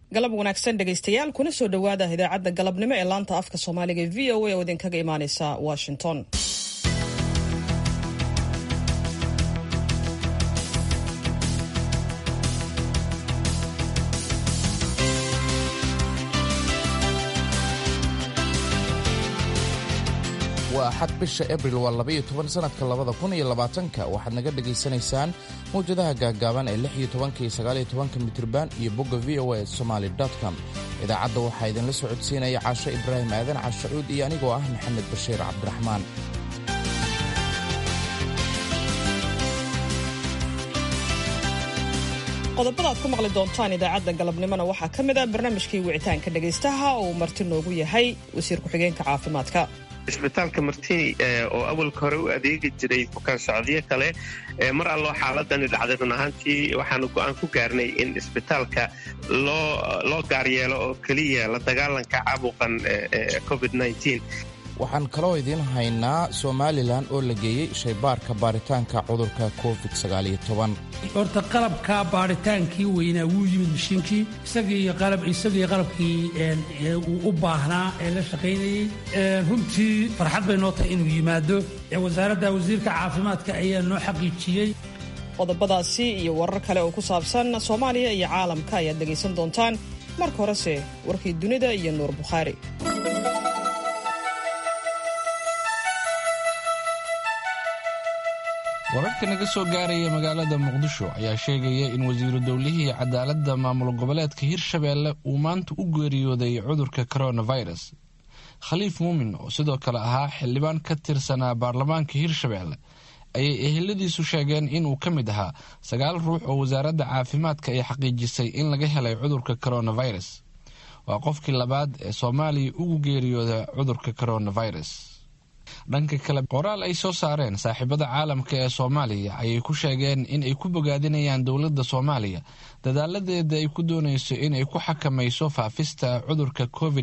galab wanaagsan dhegaystayaal kuna soo dhowaada idaacadda galabnimo ee laanta afka soomaaliga ee v o a oo idinkaga imaaneysa washington waa axad bisha abril waa labaiyo toban sannadka labada kun iyo labaatanka waxaad naga dhegaysanaysaan mawjadaha gaaggaaban ee lix iyo tobanka iyo sagaaliyo tobanka mitriban iyo bogga v o a somaali com idaacadda waxaa idinla socodsiinaya caasho ibraahim aadan cashacuud iyo anigoo ah maxamed bashiir cabdiraxmaan qodobada aad ku maqli doontaan idaacadda galabnimona waxaa ka mid a barnaamijkii wicitaanka dhegaystaha oo uu marti noogu yahay wasiir ku-xigeenka caafimaadka isbitaalka martini oo awalka hore u adeegi jiray bukaan socodyo kale mar alloo xaaladani dhacday run ahaantii waxaanu go'aan ku gaarnay in isbitaalka loo gaaryeelo oo keliya la dagaalanka caabuqan covid waxaan kaloo idiin haynaa somalilan oo la geeyey shaybaarka baaritaanka cudurka covid horta qalabka baaritaankii weynaa wuu yimid mashiinkii isagii qalabkii uu u baahnaa ee la shaqaynayey runtii farxad bay noo tahay inuu yimaado wasaaradda wasiirka caafimaadka ayaa noo xaqiijiyey qodobadaasi iyo warar kale oo ku saabsan soomaaliya iyo caalamka ayaad dhegaysan doontaan marka horese warkii dunida iyo nuur bukhaari wararka naga soo gaaraya magaalada muqdisho ayaa sheegaya in wasiiru dowlihii cadaaladda maamul goboleedka hirshabeelle uu maanta u geeriyooday cudurka coronavirus khaliif muumin oo sidoo kale ahaa xildhibaan ka tirsanaa baarlamaanka hirshabeelle ayay eheladiisu sheegeen inuu ka mid ahaa sagaal ruux oo wasaaradda caafimaadka ay xaqiijisay in laga helay cudurka coronavirus waa qofkii labaad ee soomaaliya ugu geeriyooda cudurka coronavirus dhanka kale qoraal ay soo saareen saaxiibada caalamka ee soomaaliya ayay ku sheegeen in ay ku bogaadinayaan dowladda soomaaliya dadaaladeeda ay ku doonayso in ay ku xakamayso faafista cudurka covid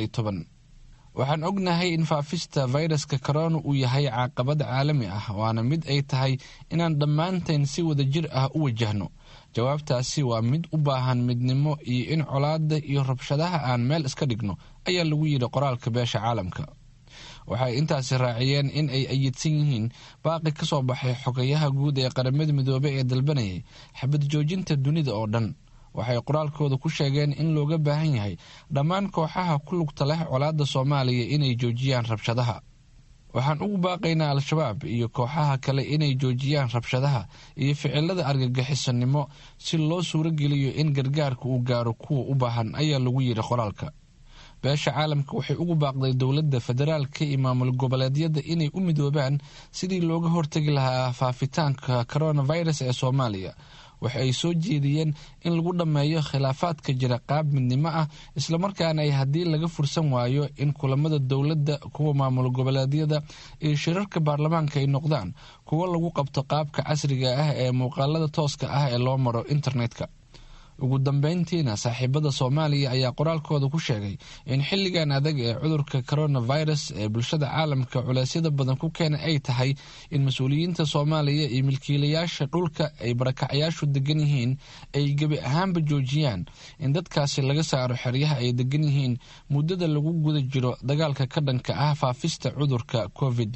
waxaan ognahay in faafista fayraska korona uu yahay caaqabad caalami ah waana mid ay tahay inaan dhammaanteen si wadajir ah u wajahno jawaabtaasi waa mid u baahan midnimo iyo in colaada iyo rabshadaha aan meel iska dhigno ayaa lagu yidhi qoraalka beesha caalamka waxay intaasi raaciyeen in ay ayidsan yihiin baaqi ka soo baxay xogayaha guud ee qaramada midoobey ee dalbanayay xabad joojinta dunida oo dhan waxay qoraalkooda ku sheegeen in looga baahan yahay dhammaan kooxaha ku lugta leh colaadda soomaaliya inay joojiyaan rabshadaha waxaan ugu baaqaynaa al-shabaab iyo kooxaha kale inay joojiyaan rabshadaha iyo ficilada argagixisanimo si loo suurogeliyo in gargaarka uu gaaro kuwa u baahan ayaa lagu yidhi qoraalka beesha caalamka waxay ugu baaqday dowladda federaalka iyo maamul goboleedyada inay u midoobaan sidii looga hortagi lahaa faafitaanka coronavirus ee soomaaliya waxa ay soo jeediyeen in lagu dhammeeyo khilaafaadka jira qaab midnimo ah islamarkaana ay haddii laga fursan waayo in kulamada dowladda kuwa maamul goboleedyada iyo shirarka baarlamaanka ay noqdaan kuwo lagu qabto qaabka casriga ah ee muuqaalada tooska ah ee loo maro internetka ugu dambeyntiina saaxiibada soomaaliya ayaa qoraalkooda ku sheegay in xilligan adag ee cudurka coronavirus ee bulshada caalamka culeysyada badan ku keena ay tahay in mas-uuliyiinta soomaaliya iyo milkiilayaasha dhulka ay barakacyaashu degan yihiin ay gebi ahaanba joojiyaan in dadkaasi laga saaro xeryaha ay degan yihiin muddada lagu guda jiro dagaalka ka dhanka ah faafista cudurka covid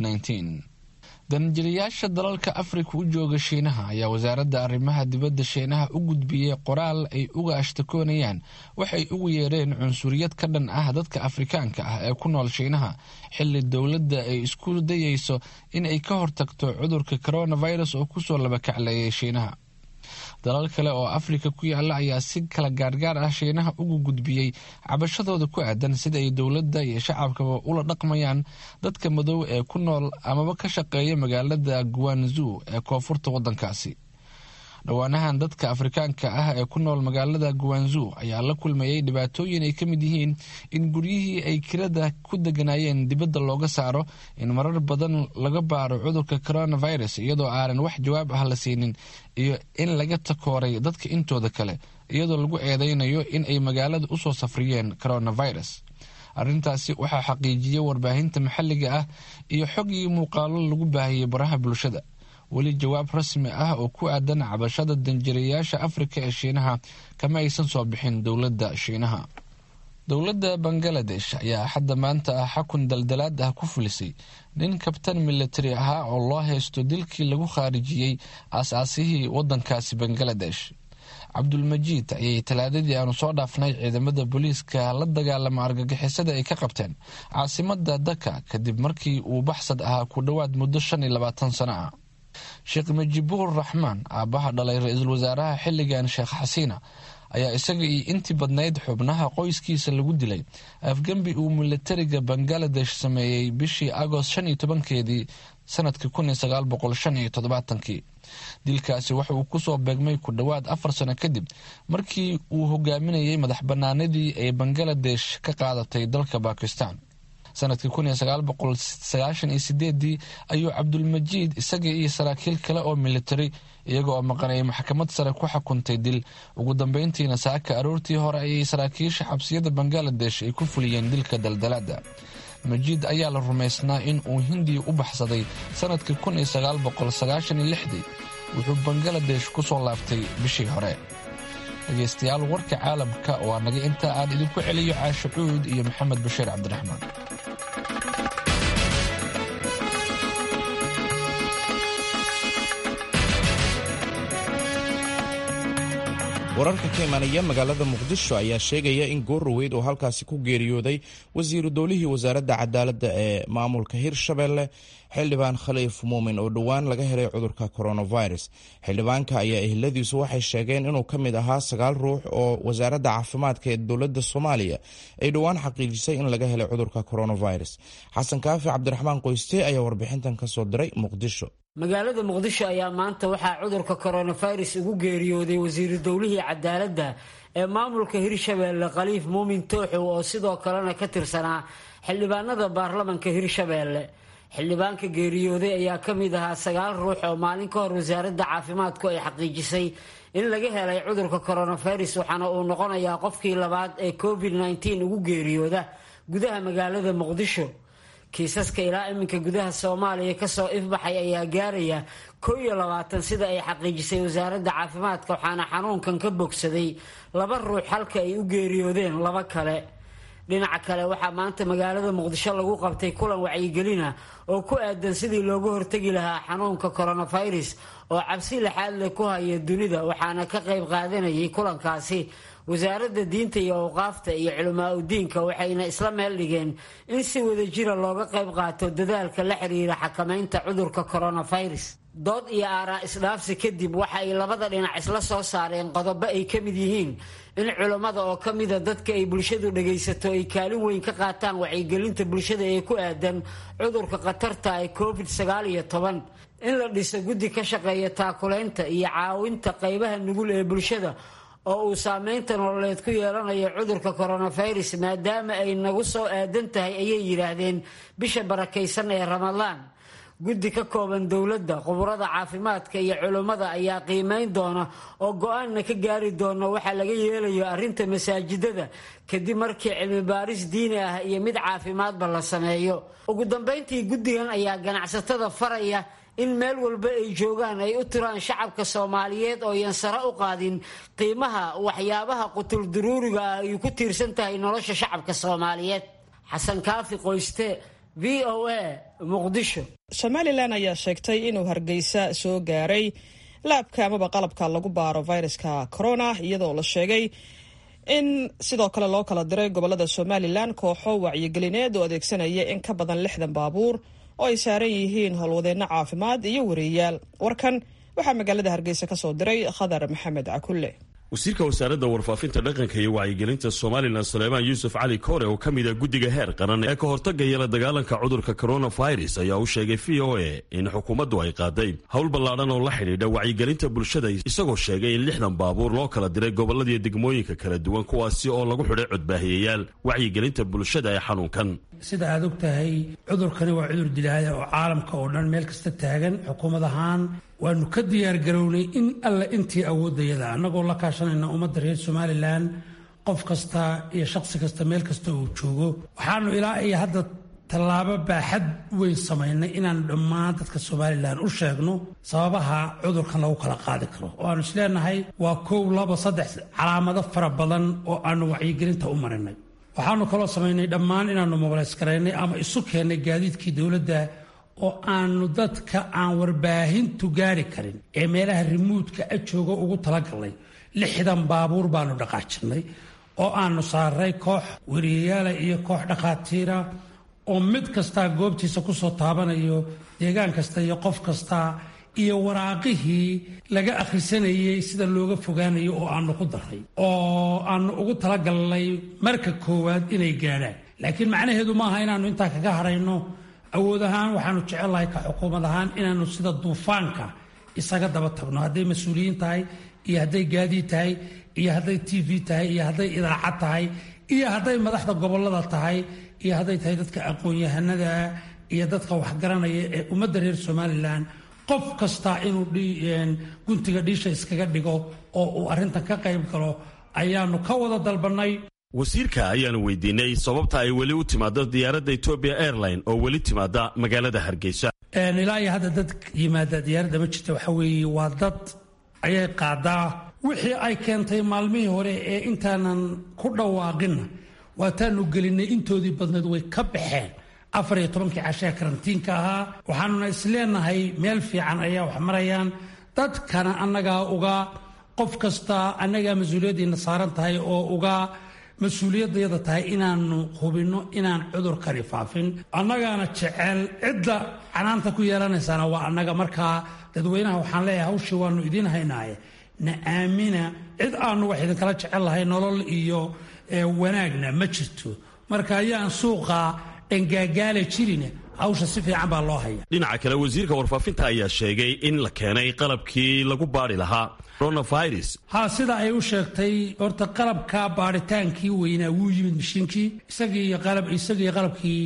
danjirayaasha dalalka afrika u jooga shiinaha ayaa wasaaradda arrimaha dibadda shiinaha u gudbiyey qoraal ay uga ashtakoonayaan waxay ugu yeereen cunsuriyad ka dhan ah dadka afrikaanka ah ee ku nool shiinaha xilli dowladda ay isku dayeyso in ay ka hortagto cudurka coronavirus oo kusoo labakacleeyay shiinaha dalal kale oo afrika ku yaala ayaa si kala gaargaar ah shiinaha ugu gudbiyey cabashadooda ku aadan sida ay dowladda iyo shacabkaba ula dhaqmayaan dadka madow ee ku nool amaba ka shaqeeya magaalada guanzu ee koonfurta waddankaasi dhowaanahan dadka afrikaanka ah ee ku nool magaalada guanzu ayaa la kulmayay dhibaatooyin ay ka mid yihiin in guryihii ay kirada ku deganaayeen dibadda looga saaro in marar badan laga baaro cudurka coronavirus iyadoo aanan wax jawaab ah la siinin iyo in laga takooray dadka intooda kale iyadoo lagu eedeynayo in ay magaalada usoo safriyeen coronavirus arrintaasi waxaa xaqiijiyey warbaahinta maxalliga ah iyo xog iyo muuqaalo lagu baahiyey baraha bulshada weli jawaab rasmi ah oo ku aadan cabashada danjirayaasha afrika ee shiinaha kama aysan soo bixin dowladda shiinaha dowladda bangaladesh ayaa xadda maanta ah xakun daldalaad ah ku fulisay nin kabtan militari ahaa oo loo haysto dilkii lagu khaarijiyey aas-aasihii wadankaasi bangaladesh cabdulmajiid ayay talaadadii aanu soo dhaafnay ciidamada booliiska la dagaalama argagixisada ay ka qabteen caasimada daka kadib markii uu baxsad ahaa ku dhowaad muddo shan iyo labaatan sano ah sheekh majibuur raxmaan aabbaha dhalay ra-iisul wasaaraha xilligan sheekh xasiina ayaa isaga iyo intii badnayd xubnaha qoyskiisa lagu dilay afgembi uu militariga bangaladesh sameeyey bishii agost shan iyo tobankeedii sanadkii kun iyo sagaal boqol shan iyo toddobaatankii dilkaasi waxa uu kusoo beegmay ku dhowaad afar sano kadib markii uu hogaaminayay madax banaanadii ay bangaladesh ka qaadatay dalka bakistan sanadkii kun iyo sagaal boqol sagaashan iyo sideedii ayuu cabdulmajiid isaga iyo saraakiil kale oo militari iyaga oo maqanay maxkamad sare ku xukuntay dil ugu dambeyntiina saaka aroortii hore ayay saraakiisha xabsiyada bangaladesh ay ku fuliyeen dilka daldalaada majiid ayaa la rumaysnaa in uu hindiya u baxsaday sanadkii kun iyo sagaal boqol sagaashan iyo lixdii wuxuu bangaladesh ku soo laabtay bishii hore dhegaystayaal warka caalamka waa naga intaa aan idinku celiyo caasho cuud iyo maxamed bashiir cabdiraxmaan wararka ka imanaya magaalada muqdisho ayaa sheegaya in goorroweyd oo halkaasi ku geeriyooday wasiiru dowlihii wasaaradda cadaaladda ee maamulka hirshabelle xildhibaan khaliif muumin oo dhowaan laga helay cudurka coronavirus xildhibaanka ayaa ehladiisu waxay sheegeen inuu ka mid ahaa sagaal ruux oo wasaaradda caafimaadka ee dowladda soomaaliya ay dhowaan xaqiijisay in laga helay cudurka coronavirus xasan kaafi cabdiraxmaan qoyste ayaa warbixintan ka soo diray muqdisho magaalada muqdisho ayaa maanta waxaa cudurka coronavirus ugu geeriyooday wasiiru dowlihii cadaaladda ee maamulka hirshabeelle khaliif muumin tooxow oo sidoo kalena ka tirsanaa xildhibaanada baarlamanka hirshabeelle xildhibaanka geeriyooday ayaa ka mid ahaa sagaal ruux oo maalin ka hor wasaaradda caafimaadku ay xaqiijisay in laga helay cudurka coronavirus waxaana uu noqonayaa qofkii labaad ee covid nteen ugu geeriyooda gudaha magaalada muqdisho kiisaska ilaa iminka gudaha soomaaliya kasoo ifbaxay ayaa gaaraya koo iyo labaatan sida ay xaqiijisay wasaaradda caafimaadka waxaana xanuunkan ka bogsaday laba ruux halka ay u geeriyoodeen laba kale dhinaca kale waxaa maanta magaalada muqdisho lagu qabtay kulan wacyigelina oo ku aadan sidii looga hortegi lahaa xanuunka coronavirus oo cabsi laxaad leh ku haya dunida waxaana ka qayb qaadanayay kulankaasi wasaaradda diinta iyo awqaafta iyo culamaa udiinka waxayna isla meel dhigeen in si wadajira looga qayb qaato dadaalka la xiriira xakamaynta cudurka coronavirus dood iyo aaraa isdhaafsi kadib waxa ay labada dhinac isla soo saareen qodobo ay ka mid yihiin in culammada oo ka mida dadka ay bulshadu dhagaysato ay kaalin weyn ka qaataan wacyigelinta bulshada ee ku aadan cudurka khatarta ee covid sagaal iyo toban in la dhiso guddi ka shaqeeya taakulaynta iyo caawinta qaybaha nugul ee bulshada oo uu saameynta nololeed ku yeelanayo cudurka coronavirus maadaama ay nagu soo aadan tahay ayay yidhaahdeen bisha barakaysan ee ramadaan guddi ka kooban dowladda khuburada caafimaadka iyo culummada ayaa qiimeyn doona oo go-aanna ka gaari doona waxaa laga yeelayo arrinta masaajidada kadib markii cilmi baaris diini ah iyo mid caafimaadba la sameeyo ugu dambeyntii guddigan ayaa ganacsatada faraya in meel walba ay joogaan ay u tiraan shacabka soomaaliyeed oo yan sare u qaadin qiimaha waxyaabaha qutulduruuriga ah ay ku tiirsan tahay nolosha shacabka soomaaliyeed xasan kaafi qoyste v o a muqdisho somalilan ayaa sheegtay inuu hargeysa soo gaaray laabka amaba qalabka lagu baaro viruska corona iyadoo la sheegay in sidoo kale loo kala diray gobolada somalilan kooxo wacyigelineed oo adeegsanaya in ka badan lixdan baabuur oo ay saaran yihiin howlwadeenno caafimaad iyo wareeyaal warkan waxaa magaalada hargeysa ka soo diray khadar maxamed cakulle wasiirka wasaaradda warfaafinta dhaqanka iyo wacyigelinta somalilan suleymaan yuusuf cali koore oo ka mid a guddiga heer qaran ee ka hortagaya la dagaalanka cudurka coronavirus ayaa u sheegay v o a in xukuumaddu ay qaaday howl ballaadhan oo la xidhiidha wacyigelinta bulshada isagoo sheegay in lixdan baabuur loo kala diray gobolladii degmooyinka kala duwan kuwaasi oo lagu xidhay codbaahiyayaal wacyigelinta bulshada ee xanuunkan sida aad og tahay cudurkani waa cudur dilaaya oo caalamka oo dhan meel kasta taagan xukuumad ahaan waanu ka diyaargarownay in alle intii awoodayada annagoo la kaashanayna ummadda reer somalilan qof kasta iyo shaqsi kasta meel kasta uu joogo waxaanu ilaa iyo hadda tallaabo baaxad weyn samaynay inaanu dhammaan dadka somalilan u sheegno sababaha cudurkan lagu kala qaadi karo oo aanu isleenahay waa kow laba saddex calaamado fara badan oo aanu wacyigelinta u marinay waxaanu kaloo samaynay dhammaan inaanu mobilays garaynay ama isu keennay gaadiidkii dowladda oo aanu dadka aan warbaahintu gaari karin ee meelaha rimuudka a jooga ugu talagalnay lixdan baabuur baanu dhaqaajinay oo aanu saaray koox weriyayaala iyo koox dhakhaatiira oo mid kastaa goobtiisa kusoo taabanayo deegaan kasta iyo qof kasta iyo waraaqihii laga akhrisanayey sida looga fogaanayo oo aanu ku daray oo aanu ugu talagalnay marka koowaad inay gaadhaan laakiin macnaheedu maaha inaannu intaa kaga harayno awood ahaan waxaanu jecelnahay ka xukuumad ahaan inaannu sida duufaanka isaga daba tagno hadday mas-uuliyiin tahay iyo hadday gaadiid tahay iyo hadday t v tahay iyo hadday idaacad tahay iyo hadday madaxda gobolada tahay iyo hadday tahay dadka aqoon-yahanada iyo dadka waxgaranaya ee ummadda reer somalilan qof kasta inuu guntiga dhiisha iskaga dhigo oo uu arrintan ka qayb galo ayaanu ka wada dalbannay wasiirka ayaanu weydiinay sababta ay weli u timaado diyaaradda etobia airline oo weli timaada magaalada hargeysa ilaa iyo hadda dad yimaada diyaaradda ma jirta waxa weeye waa dad ayay qaadaa wixii ay keentay maalmihii hore ee intaanan ku dhawaaqinna waataanu gelinay intoodii badneed way ka baxeen afar iyo tobankii cashee karantiinka ahaa waxaanuna isleenahay meel fiican ayaa wax marayaan dadkana annagaa uga qof kasta annagaa mas-uuliyaddiina saaran tahay oo uga mas-uuliyaddayada tahay inaanu hubinno inaan cudurkani faafin annagaana jecel cidda canaanta ku yeelanaysaana waa annaga markaa dadweynaha waxaan leeyahay hawshii waanu idiin haynaaye na aamina cid aanu wax idinkala jecel lahay nolol iyo wanaagna ma jirto marka ayaan suuqa dhangaagaala jirin hawsha si fiican baa loo haya dhinaca kale wasiirka warfaafinta ayaa sheegay in la keenay qalabkii lagu baadhi lahaa coronavirus ha sida ay u sheegtay horta qalabka baadhitaankii weynaa wuu yimid mashiinkii isagii isagii qalabkii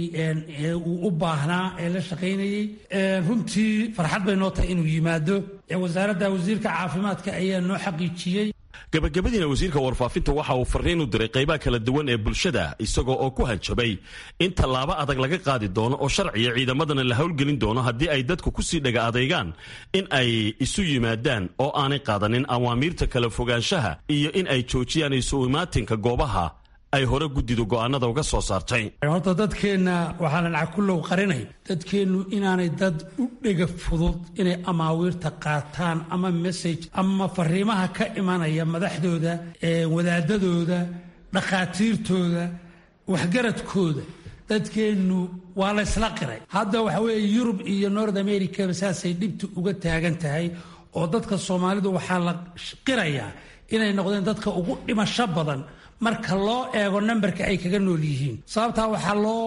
uu u baahnaa ee la shaqaynayey runtii farxad bay noo tahay inuu yimaado wasaaradda wasiirka caafimaadka ayaa noo xaqiijiyey gabagabadiina wasiirka warfaafinta waxa uu fariin u diray qaybaha kala duwan ee bulshada isagoo oo ku hanjabay in tallaabo adag laga qaadi doono oo sharciya ciidamadana la howlgelin doono haddii ay dadku kusii dhaga adaygaan in ay isu yimaadaan oo aanay qaadanin awaamiirta kala fogaanshaha iyo in ay joojiyaan isu imaatinka goobaha ay hore guddidu go'aanada uga soo saartay horta dadkeenna waxaanan cakulow qarinay dadkeennu inaanay dad u dhega fudud inay amaawiirta qaataan ama message ama fariimaha ka imanaya madaxdooda wadaadadooda dhakhaatiirtooda waxgaradkooda dadkeennu waa laysla qiray hadda waxa weeye yurub iyo north americaba saasay dhibta uga taagan tahay oo dadka soomaalidu waxaa la qirayaa inay noqdeen dadka ugu dhimasho badan marka loo eego nambarka ay kaga nool yihiin sababtaa waxaa loo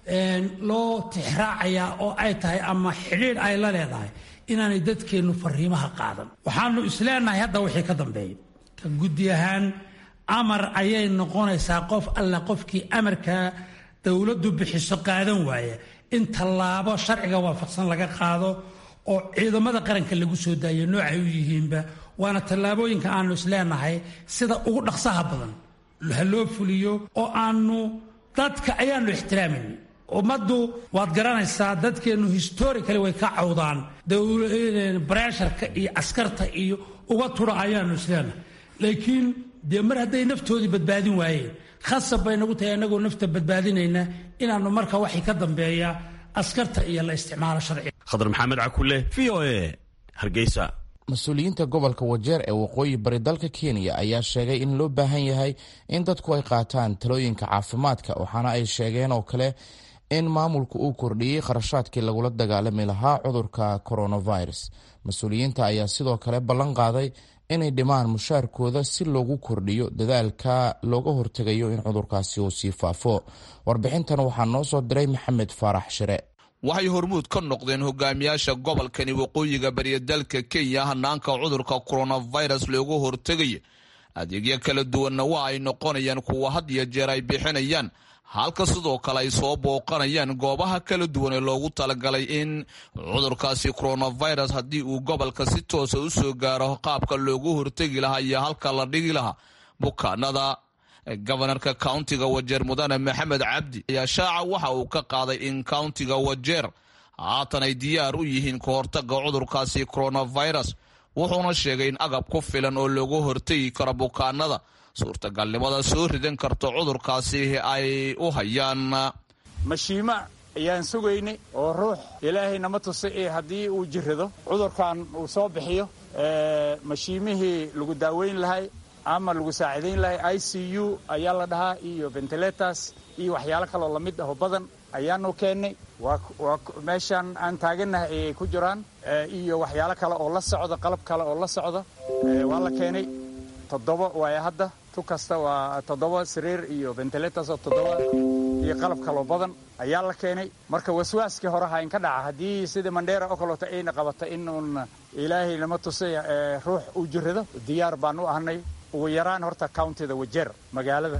loo tixraacayaa oo ay tahay ama xidhiidh ay la leedahay inaanay dadkeennu fariimaha qaadan waxaanu isleenahay hadda wixii ka dambeeya ka guddi ahaan amar ayay noqonaysaa qof alla qofkii amarka dowladdu bixiso qaadan waaya in tallaabo sharciga waafaqsan laga qaado oo ciidamada qaranka lagu soo daayo noocay u yihiinba waana tallaabooyinka aanu isleenahay sida ugu dhaqsaha badan ha loo fuliyo oo aanu dadka ayaanu ixtiraamayna ummaddu waad garanaysaa dadkeennu historically way ka cawdaan bareesharka iyo askarta iyo uga tura ayaanu isleenahay laakiin dee mar hadday naftoodii badbaadin waayeen khasab bay nagu tahay annagoo nafta badbaadinayna inaannu marka waxay ka dambeeya askarta iyo la isticmaalo sharciga khadar maxamed cakule v o e hargeysa mas-uuliyiinta gobolka wajeer ee waqooyi bari dalka kenya ayaa sheegay in loo baahan yahay in dadku ay qaataan talooyinka caafimaadka waxaana ay sheegeen oo kale in maamulku uu kordhiyey kharashaadkii lagula dagaalami lahaa cudurka coronavirus mas-uuliyiinta ayaa sidoo kale ballan qaaday inay dhimaan mushaarkooda si loogu kordhiyo dadaalka looga hortegayo in cudurkaasi uu sii faafo warbixintan waxaa noo soo diray maxamed faarax shire waxay hormuud ka noqdeen hogaamiyaasha gobolkani waqooyiga bariya dalka kenya hanaanka cudurka coronavirus loogu hortegaya adeegyo kala duwanna waa ay noqonayaan kuwa had iyo jeer ay bixinayaan halka sidoo kale ay soo booqanayaan goobaha kala duwan ee loogu talagalay in cudurkaasi coronavirus haddii uu gobolka si toosa u soo gaaro qaabka loogu hortegi lahaa iyo halka la dhigi lahaa bukaanada gobanarka countiga wajeer mudane maxamed cabdi ayaa shaaca waxa uu ka qaaday in countiga wajeer haatan ay diyaar u yihiin ka hortaga cudurkaasi coronavirus wuxuuna sheegay in agab ku filan oo loogu hortegi karo bukaanada suurtagalnimada soo ridan karto cudurkaasi ay u hayaan mashiimo ayaan sugaynay oo ruux ilaahay nama tusa ee haddii uu jirrado cudurkan uu soo bixiyo mashiimihii lagu daaweyn lahay ama lagu saacidayn lahay i c u ayaa la dhahaa iyo ventilators iyo waxyaalo kaloo lamid aho badan ayaanu keennay waa meeshaan aan taagannahay ayay ku jiraan iyo waxyaalo kale oo la socda qalab kale oo la socda waa la keenay toddoba waaya hadda tu kasta waa toddoba sariir iyo ventilators oo toddoba iyo qalab kaloo badan ayaa la keenay marka waswaaskii hore ha inka dhaca haddii sidai mandheera oo kaleeto ayna qabata inuun ilaahay nama tusay ruux uu jirrado diyaar baan u ahnay ugu yaraan horta countida wajeer magaalada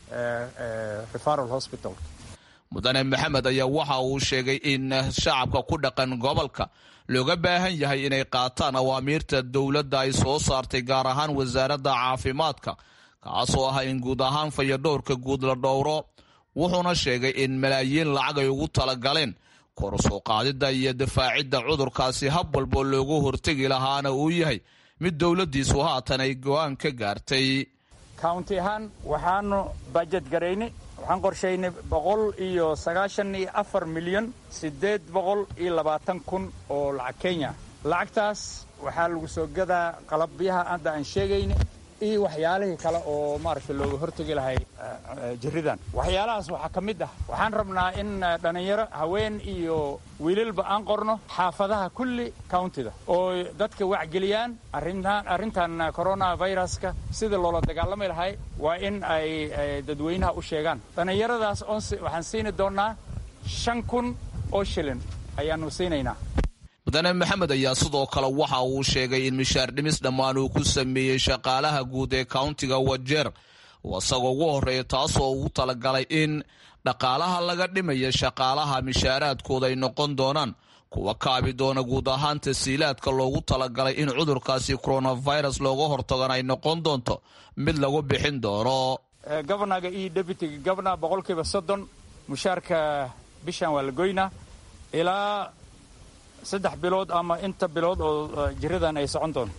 referal hospital mudane maxamed ayaa waxa uu sheegay in shacabka ku dhaqan gobolka looga baahan yahay inay qaataan awaamiirta dowladda ay soo saartay gaar ahaan wasaaradda caafimaadka kaasoo ah in guud ahaan fayadhowrka guud la dhowro wuxuuna sheegay in malaayiin lacag ay ugu talagaleen kor soo qaadidda iyo difaacidda cudurkaasi hab walboo loogu hortegi lahaana uu yahay mid dowladdiisu haatan ay go-aan ka gaartay county ahaan waxaanu bajet garaynay waxaan qorshaynay boqol iyo sagaashan iyo afar milyan siddeed boqol iyo labaatan kun oo lacag kenya lacagtaas waxaa lagu soo gadaa qalabyaha hadda aan sheegayna iyo waxyaalihii kale oo maaragtay looga hortegi lahay jirridan waxyaalahaas waxaa ka mid ah waxaan rabnaa in dhallinyaro haween iyo wiilalba aan qorno xaafadaha kulli countida oo dadka wacgeliyaan arrintan coronaviruska sida loola dagaalami lahay waa in ay dadweynaha u sheegaan dhallinyaradaas waxaan siini doonnaa shan kun oo shilin ayaannu siinaynaa mudane maxamed ayaa sidoo kale waxa uu sheegay in mishaar dhimis dhammaan uu ku sameeyey shaqaalaha guud ee countiga wajeer isagoo ugu horreeya taasoo ugu talagalay in dhaqaalaha laga dhimaya shaqaalaha mishaaraadkooda ay noqon doonaan kuwa kaabi doona guud ahaan tasiilaadka loogu talagalay in cudurkaasi coronavirus looga hortagan ay noqon doonto mid lagu bixin doono governaga iyo deputyga governor boqolkiiba soddon mushaarka bishan waa la goynaa ilaa saddex bilood ama inta bilood oo jiradan ay socon doonto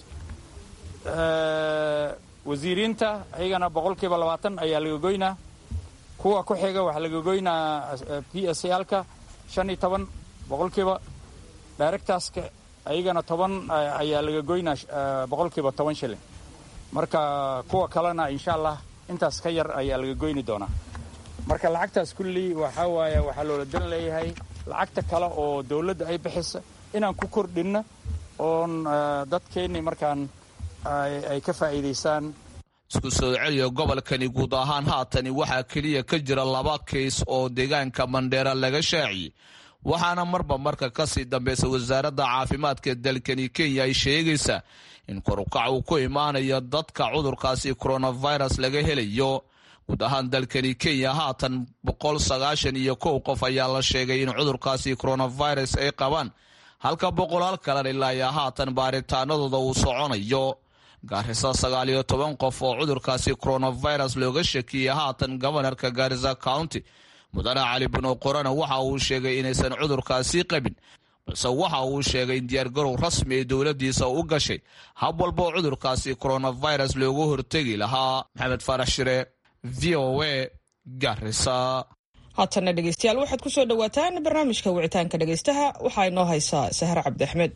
wasiiriinta ayagana boqolkiiba labaatan ayaa laga goynaa kuwa ku xiga waxaa laga goynaa p s alka shan iyo toban boqolkiiba directorska ayagana toban ayaa laga goynaa boqolkiiba toban shilin marka kuwa kalena insha allah intaas ka yar ayaa laga goyni doonaa marka lacagtaas kulli waxaa waaye waxaa loola dan leeyahay lacagta kale oo dowladda ay bixisa inaan ku kordhinno oon dadkeennii markaan ay ka faa'iidaystaan isku soo celiya gobolkani guud ahaan haatani waxaa keliya ka jira laba kays oo deegaanka mandheera laga shaaciyey waxaana marba marka kasii dambaysa wasaaradda caafimaadka dalkani kenya ay sheegaysaa in korukac uu ku imaanayo dadka cudurkaasi coronavirus laga helayo guud ahaan dalkani kenya haatan boqol sagaashan iyo kow qof ayaa la sheegay in cudurkaasi coronavirus ay qabaan halka boqolaal kalena ilaa iyo haatan baaritaanadooda uu soconayo gaarisa sagaal iyo toban qof oo cudurkaasi coronavirus looga shakiyey haatan gobanarka gaarisa county mudane cali bino qorana waxa uu sheegay inaysan cudurkaasi qabin balse waxa uu sheegay in diyaargarow rasmi ee dowladiisa u gashay hab walboo cudurkaasi coronavirus loogu hortegi lahaa maxamed faarax shire v o a garisa haatanna dhegeystayaal waxaad ku soo dhowaataan barnaamijka wicitaanka dhegeystaha waxaa inoo haysaa sahre cabdi axmed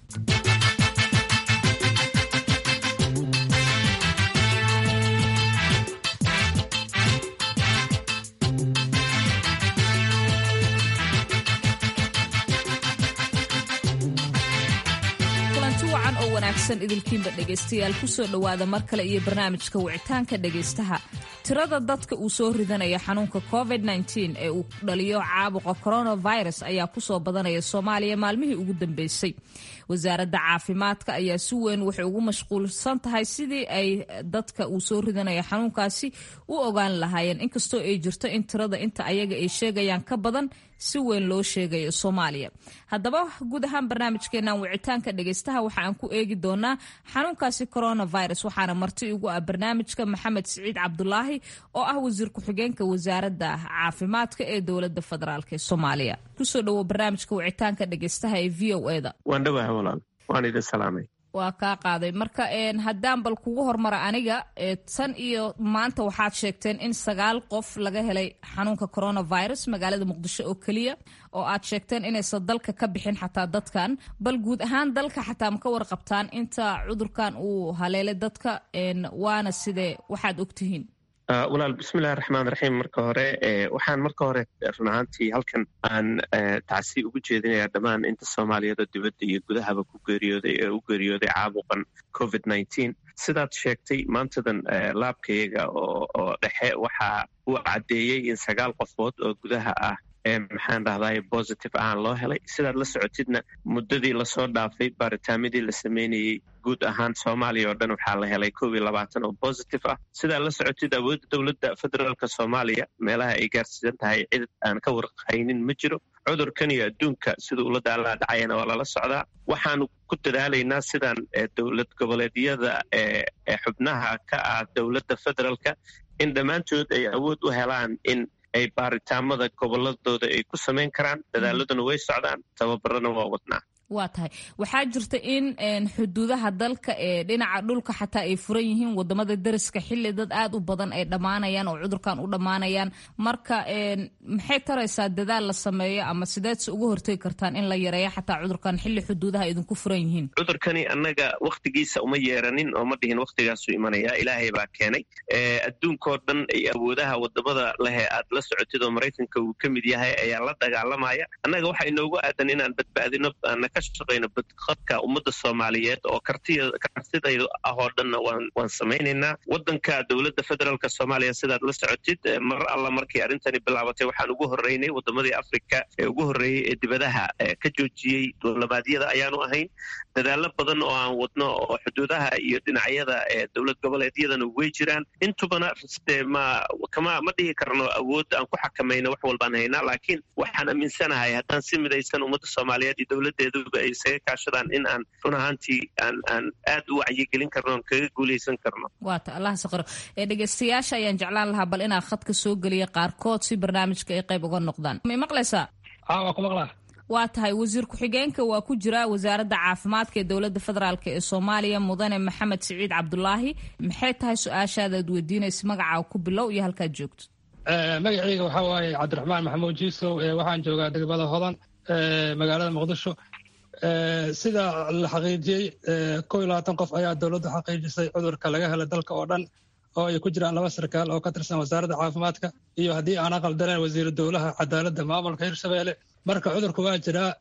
idilkiinba dhegaystayaal kusoo dhowaada mar kale iyo barnaamijka wicitaanka dhegaystaha tirada dadka uu soo ridanaya xanuunka covid ee uu dhaliyo caabuqa coronavirus ayaa kusoo badanaya soomaaliya maalmihii ugu dambeysay wasaaradda caafimaadka ayaa si weyn waxay ugu mashquulsan tahay sidii ay dadka uu soo ridanaya xanuunkaasi u ogaan lahaayeen inkastoo ay jirto in tirada inta ayaga ay sheegayaan ka badan si weyn loo sheegayo soomaaliya haddaba guud ahaan barnaamijkeenan wicitaanka dhegaystaha waxa aan ku eegi doonaa xanuunkaasi coronavirus waxaana marti igu ah barnaamijka maxamed siciid cabdulaahi oo ah wasiir ku-xigeenka wasaaradda caafimaadka ee dowladda federaalk ee soomaaliya kusoo dhawo barnaamijka wicitaanka dhegeystaha ee v o eda waan dhawaha walaal waan idin salaamay waa kaa qaaday marka haddaan bal kugu hormara aniga tan iyo maanta waxaad sheegteen in sagaal qof laga helay xanuunka coronavirus magaalada muqdisho oo keliya oo aad sheegteen inaysan dalka ka bixin xataa dadkan bal guud ahaan dalka xataa ma ka warqabtaan inta cudurkan uu haleelay dadka waana sidee waxaad ogtihiin walaal bismillahi raxmaan raxiim marka hore waxaan marka hore run ahaantii halkan aan tacsi ugu jeedinayaa dhammaan inta soomaaliyada dibadda iyo gudahaba ku geeriyooday ee u geeriyooday caabuqan covid nneteen sidaad sheegtay maantadan laabkayaga oo dhexe waxa uu caddeeyey in sagaal qofood oo gudaha ah maxaan dhahday positive ahaan loo helay sidaad la socotidna muddadii lasoo dhaafay baaritaamidii la sameynayey guud ahaan soomaaliya oo dhan waxaa la helay kob iyo labaatan oo positive ah sidaad la socotid awoodda dowladda federaalk soomaaliya meelaha ay gaarsiisan tahay cid aan ka warqaynin ma jiro cudurkan iyo adduunka sida ula daalaa dhacayana waa lala socdaa waxaanu ku dadaalaynaa sidaan dowlad goboleedyada ee xubnaha ka ah dowladda federaalka in dhammaantood ay awood u helaan in ay baaritaamada goboladooda ay ku samayn karaan dadaaladuna way socdaan tababarana waa wadnaa waa tahay waxaa jirta in xuduudaha dalka ee dhinaca dhulka xataa ay furan yihiin wadamada dariska xili dad aad u badan ay dhammaanayaan oo cudurkan u dhammaanayaan marka maxay taraysaa dadaal la sameeyo ama sideedse uga hortegi kartaan in la yareeyo xataa cudurkan xili xuduudaha idinku furan yihiin cudurkani annaga wakhtigiisa uma yeeranin oo ma dhihin wakhtigaasuu imanaya ilaahay baa keenay adduunkao dhan ay awoodaha wadamada lehe aad la socotid oo maraykanka uu ka mid yahay ayaa la dagaalamaya annaga waxa inoogu aadan inaan badbaadino shaqayno badqabka ummadda soomaaliyeed oo kartidaydu ah oo dhanna waan samaynaynaa waddanka dowladda federaalk soomaaliya sidaad la socotid mar alla markii arrintani bilaabatay waxaan ugu horreynay waddamadii afrika ee ugu horreeyey ee dibadaha ka joojiyey duulabaadyada ayaanu ahayn dadaalo badan oo aan wadno oo xuduudaha iyo dhinacyada ee dowlad goboleedyadana way jiraan intubana ma kama ma dhihi karno awood aan ku xakamayno wax walbaan haynaa laakiin waxaan aaminsanahay haddaan si midaysan ummadda soomaaliyeed iyo dowladdeedu ay isaga kaashadaan in aan run ahaantii aan aan aad u wacyigelin karno oon kaga guulaysan karno waata allah saqiro ee dhegeystayaasha ayaan jeclaan lahaa bal inaa khadka soo geliya qaarkood si barnaamijka ay qayb uga noqdaan may maqlaysaa waa ku maqlaa waa tahay wasiir ku-xigeenka waa ku jira wasaaradda caafimaadka ee dowladda federaalk ee soomaaliya mudane maxamed siciid cabdulaahi maxay tahay su-aashaada ad weydiinaysa magacaa ku bilow iyo halkaad joogto magacayga waxaa waaye cabdiraxmaan maxamuud jiisow waxaan joogaa degmada hodan magaalada muqdisho sida la xaqiijiyey kow iyo labaatan qof ayaa dowladdu xaqiijisay cudurka laga helay dalka oo dhan oo ay ku jiraan laba sarkaal oo ka tirsan wasaaradda caafimaadka iyo haddii aan aqaldaneen wasiiru dowlaha cadaaladda maamulka hirshabeelle marka cudurku waa jiraa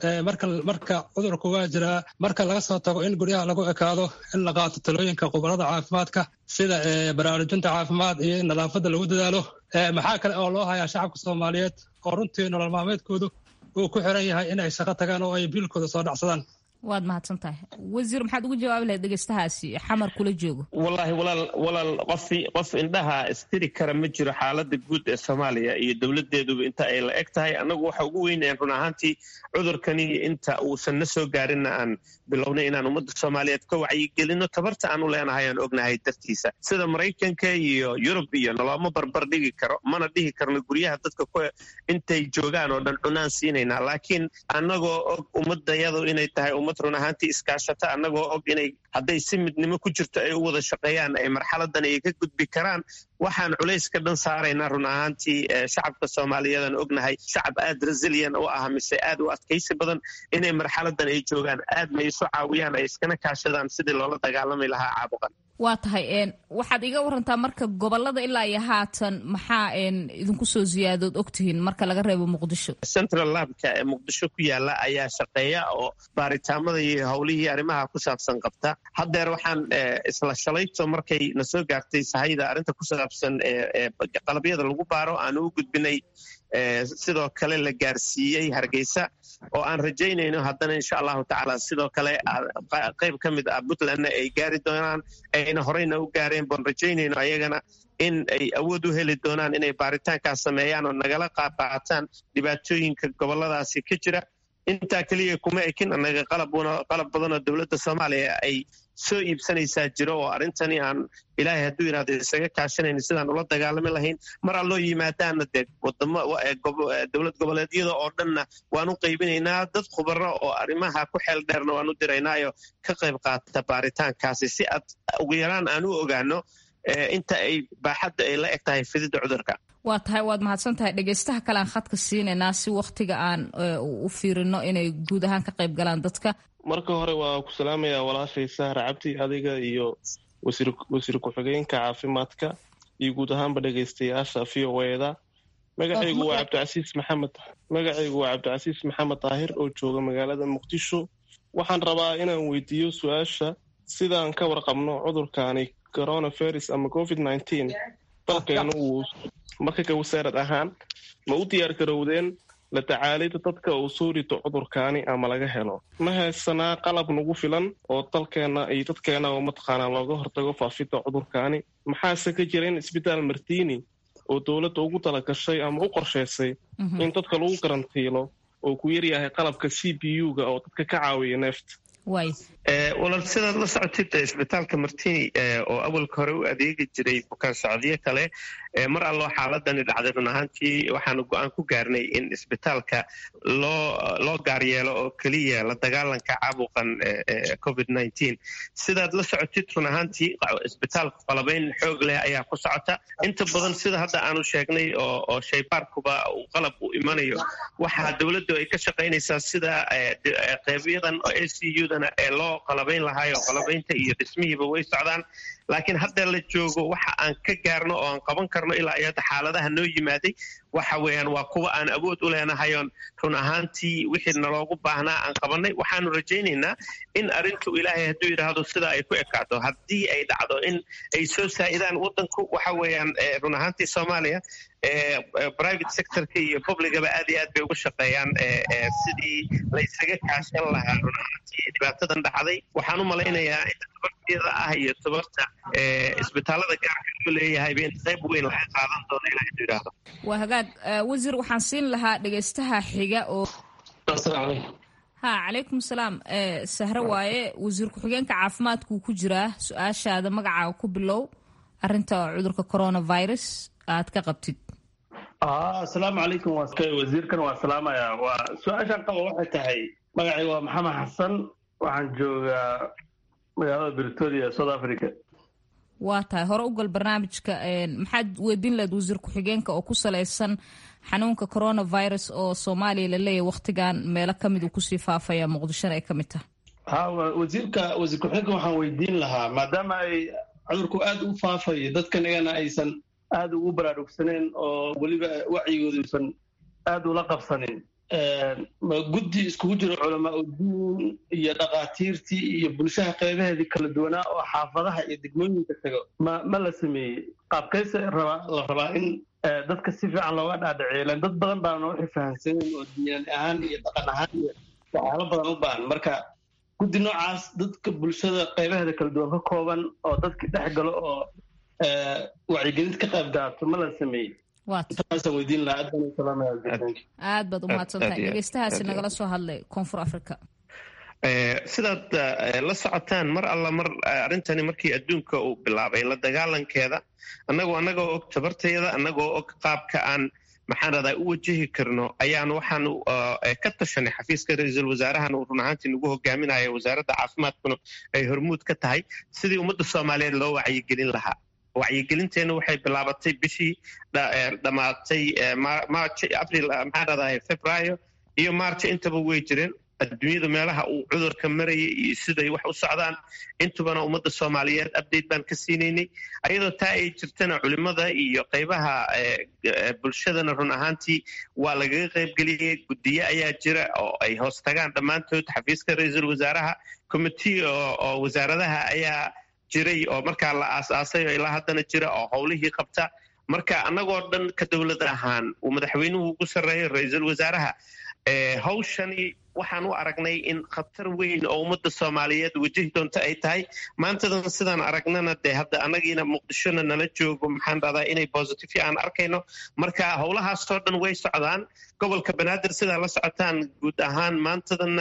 marka cudurku waa jiraa marka laga soo tago in guryaha lagu ekaado in la qaato talooyinka khubarada caafimaadka sida baraarujinta caafimaad iyo in nadaafadda lagu dadaalo maxaa kale oo loo hayaa shacabka soomaaliyeed oo runtii nolol maalmeedkoodu uu ku xiran yahay in ay shaqo tagaan oo ay biilkooda soo dhacsadaan waad mahadsan tahay wasiir maxaad ugu jawaabi lahayd dhegeystahaasi xamar kula joogo wallaahi walaal walaal qofi qof indhaha istiri kara ma jiro xaaladda guud ee soomaaliya iyo dowladdeeduba inta ay la eg tahay annagu waxa ugu weynayaan run ahaantii cudurkani inta uusan na soo gaarinna aan bilownay inaan ummadda soomaaliyeed ka wacyigelino tabarta aan u leenahay aan ognahay dartiisa sida maraykanka iyo yurub iyo noloma barbar dhigi karo mana dhihi karno guryaha dadka ku intay joogaan oo dhan cunaan siinaynaa laakiin annagoo og ummadayadu inay tahay ummad run ahaantii iskaashata annagoo og inay hadday si midnimo ku jirto ay u wada shaqeeyaan ay marxaladan ay ka gudbi karaan waxaan culayska dhan saaraynaa run ahaantii shacabka soomaaliyeedan ognahay shacab aad resilian u ah mise aad u adkaysi badan inay marxaladan ay joogaan aadna isu caawiyaan ay iskana kaashadaan sidii loola dagaalami lahaa caabuqan waa tahay waxaad iga warantaa marka gobolada ilaa iyo haatan maxaa idinku soo ziyaadood ogtihiin marka laga reebo muqdisho central labka ee muqdisho ku yaala ayaa shaqeeya oo baaritaamada iyo howlihii arrimaha ku saabsan qabta haddeer waxaan isla shalayto markay na soo gaartay sahayda arrinta ku saabsan ee qalabyada lagu baaro aanu u gudbinay sidoo kale la gaarsiiyey hargeysa oo aan rajaynayno haddana insha allahu tacaala sidoo kale qayb ka mid ah puntlandna ay gaari doonaan ayna horeyna u gaareen baan rajaynayno ayagana in ay awood u heli doonaan inay baaritaankaas sameeyaan oo nagala qaaqaataan dhibaatooyinka goboladaasi ka jira intaa keliya kuma ekin annaga qalab badanoo dowladda soomaaliya ay soo iibsanaysaa jiro oo arrintani aan ilaahay hadduu yidhahdo isaga kaashanayna sidaan ula dagaalami lahayn mar alloo yimaadaana dee wadamo dowlad goboleedyada oo dhanna waan u qaybinaynaa dad khubaro oo arrimaha ku xeel dheerna waan u diraynaayo ka qayb qaata baaritaankaasi si aad ugu yaraan aan u ogaano inta ay baaxadda ay la eg tahay fididda cudurka waa tahay waad mahadsan tahay dhegeystaha kale aan khadka siinaynaa si wakhtiga aan u fiirino inay guud ahaan ka qayb galaan dadka marka hore waa ku salaamayaa walaashay sahra cabdi adiga iyo wasiir ku-xigeenka caafimaadka iyo guud ahaanba dhegeystayaasha v o eda magacaygu waa cabdicasiis maxamed magacaygu waa cabdicasiis maxamed daahir oo jooga magaalada muqdisho waxaan rabaa inaan weydiiyo su-aasha sidaan ka warqabno cudurkaani coronavirus ama covid nineteen dalkeenu uu marka ka wasaarad ahaan ma u diyaar garowdeen la tacaalida dadka uu soo rito cudurkaani ama laga helo ma haysanaa qalab nagu filan oo dalkeena iyo dadkeena oo mataqaanaa looga hortago faafidda cudurkaani maxaase ka jira in isbitaal martiini oo dowladda ugu talagashay ama u qorshaysay in dadka lagu karantiilo oo ku yaryahay qalabka c b u-ga oo dadka ka caawiya neefta walaal sidaad la socotid isbitaalka martini oo awalka hore u adeegi jiray bukaan socodyo kale mar alloo xaaladani dhacday run ahaantii waxaanu go-aan ku gaarnay in isbitaalka loo loo gaaryeelo oo keliya la dagaalanka caabuqan covid nineteen sidaad la socotid run ahaantii isbitaalka qalabayn xoog leh ayaa ku socota inta badan sida hadda aanu sheegnay oo shaybaarkuba uu qalab u imanayo waxaa dowladdu ay ka shaqaynaysaa sida qeybiyadan oo a c u-dana ee loo qalabayn lahaayo qalabaynta iyo dhismihiiba way socdaan laakiin hadda la joogo waxa aan ka gaarno oo aan qaban karno ilaa iyo hadda xaaladaha noo yimaaday waxa weeyaan waa kuwa aan awood u leenahayoon run ahaantii wixii naloogu baahnaa aan qabanay waxaanu rajaynaynaa in arrintu ilaahay hadduu yidhaahdo sidaa ay ku ekaato haddii ay dhacdo in ay soo saa'idaan waddanku waxa weeyaan run ahaantii soomaaliya private sectorka iyo publicaba aad iyo aad bay uga shaqeeyaan sidii laysaga kaashan lahaa run ahaantii dhibaatadan dhacday waxaan u malaynayaa in tabarteeda ah iyo tabarta isbitaalada gaarka loo leeyahayba in qayb weyn laga qaadan doono ilaa hadduu yidhaahdo waa hagaag wasiir waxaan siin lahaa dhegeystaha xiga oo ha calaykum salaam sahre waaye wasiir ku-xigeenka caafimaadkuu ku jiraa su-aashaada magacaaga ku bilow arinta cudurka coronavirus aad ka qabtid asalaamu calaykum wasiirkan waa salaamaya waa su-aashaan qaba waxay tahay magacay waa maxamed xasan waxaan joogaa magaalada britoria south africa waa tahay hore u gal barnaamijka maxaad weydiin lahayd wasiir ku-xigeenka oo ku salaysan xanuunka coronavirus oo soomaaliya la leeyahy wakhtigan meelo ka mid uu kusii faafaya muqdishona ay ka mid tahay ha wasiirka wasiir ku-xigeenka waxaan weydiin lahaa maadaama ay cudurku aada u faafayo dadkan iyagana aysan aada ugu baraarugsaneen oo weliba wacyigooda uusan aada ula qabsanin ma guddi iskugu jiro culamaa udiin iyo dhakhaatiirtii iyo bulshaha qeybaheedii kala duwanaa oo xaafadaha iyo degmooyinka tago ma ma la sameeyey qaabkayse rabaa la rabaa in dadka si fiican looga dhaadhaceelan dad badan baana waxay fahamsaneen oo diinan ahaan iyo dhaqan ahaan iyo waxyaalo badan u baahan marka guddi noocaas dadka bulshada qeybaheeda kala duwan ka kooban oo dadkii dhex galo oo wacyigelinta ka qayb gaato ma la sameeyey aad baad umahadsantahay dhegeystahaasi nagala soo hadlay koonfur africa sidaad la socotaan mar alla mar arrintani markii adduunka uu bilaabay la dagaalankeeda annagoo annagoo og tabartayada annagoo og qaabka aan maxaan radaa u wajahi karno ayaan waxaanu ka tashanay xafiiska ra-iisul wasaarahan uu run ahaantii nagu hogaaminayo wasaaradda caafimaadkuna ay hormuud ka tahay sidii ummadda soomaaliyeed loo wacyigelin lahaa wacyigelinteenna waxay bilaabatay bishii dhammaatay march april maxaan radahay februaayo iyo march intaba way jireen adduunyada meelaha uu cudurka marayay iyo siday wax u socdaan intubana ummadda soomaaliyeed update baan ka siinaynay ayadoo taa ay jirtana culimada iyo qaybaha bulshadana run ahaantii waa lagaga qaybgeliyey guddiye ayaa jira oo ay hoos tagaan dhammaantood xafiiska ra-iisul wasaaraha commitee oo wasaaradaha ayaa jiray oo markaa la aas-aasay oo ilaa haddana jira oo howlihii qabta marka annagoo dhan ka dowlad ahaan uu madaxweynuhu ugu sarreeyo ra-iisul wasaaraha hawshani waxaan u aragnay in khatar weyn oo ummadda soomaaliyeed wajahi doonto ay tahay maantadan sidaan aragnana dee hadda annagiina muqdishona nala joogo maxaan dhahdaa inay positive aan arkayno marka howlahaasoo dhan way socdaan gobolka banaadir sidaa la socotaan guud ahaan maantadanna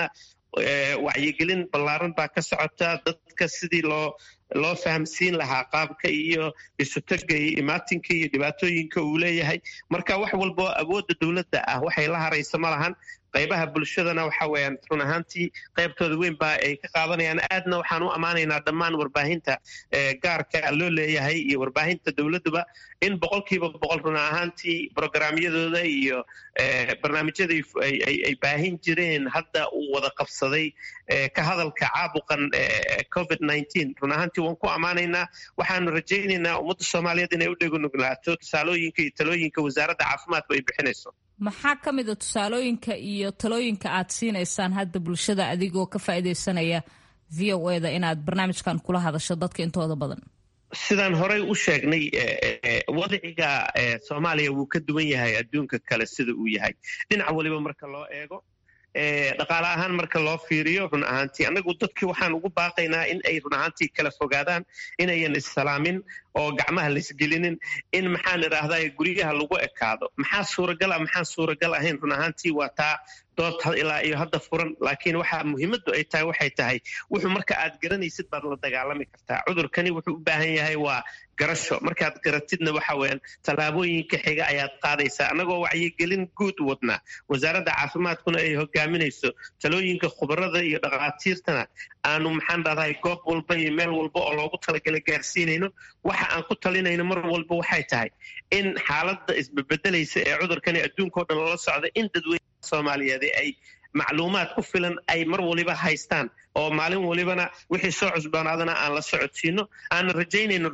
wacyigelin ballaaran baa ka socota dadka sidii loo loo fahamsiin lahaa qaabka iyo isutaga iyo imaatinka iyo dhibaatooyinka uu leeyahay marka wax walbo awoodda dowladda ah waxay la haraysa ma lahan qaybaha bulshadana waxa weeyaan run ahaantii qaybtooda weyn baa ay ka qaadanayaan aadna waxaan u ammaanaynaa dhammaan warbaahinta gaarka loo leeyahay iyo warbaahinta dowladduba in boqolkiiba boqol run ahaantii brograamyadooda iyo barnaamijyada ay baahin jireen hadda uu wada qabsaday ka hadalka caabuqan covid run ahaantii waan ku ammaanaynaa waxaanu rajaynaynaa ummadda soomaaliyeed inay u dhegonuglaato tusaalooyinka iyo talooyinka wasaaradda caafimaadku ay bixinayso maxaa ka mid a tusaalooyinka iyo talooyinka aad siinaysaan hadda bulshada adigoo ka faa'iidaysanaya v o e da inaad barnaamijkan kula hadasho dadka intooda badan sidaan horey u sheegnay wadciga soomaaliya wuu ka duwan yahay adduunka kale sida uu yahay dhinac waliba marka loo eego dhaqaale ahaan marka loo fiiriyo run ahaantii annagu dadkii waxaan ugu baaqaynaa in ay run ahaantii kala fogaadaan inayan issalaamin oo gacmaha laisgelinin in maxaan idhaahdaa guryaha lagu ekaado maxaa suuragal ah maxaan suuragal ahayn run ahaantii waa taa dood ilaa iyo hadda furan laakiin waxa muhiimaddu ay tahay waxay tahay wuxuu marka aad garanaysid baad la dagaalami kartaa cudurkani wuxuu u baahan yahay waa garasho markaad garatidna waxa weeyaan tallaabooyinka xiga ayaad qaadaysaa annagoo wacyigelin guud wadnaa wasaaradda caafimaadkuna ay hogaaminayso talooyinka khubarada iyo dhakhaatiirtana aanu maxaan dhahdahay goob walba iyo meel walba oo loogu talagalay gaarsiinayno waxa aan ku talinayno mar walba waxay tahay in xaaladda isbebedelaysa ee cudurkani adduunkao dhan lala socda in dadweyne soomaaliyeed ay macluumaad ku filan ay mar waliba haystaan oo maalin walibana wixii soo cusboonaadana aan la socodsiino aanan rajaynayno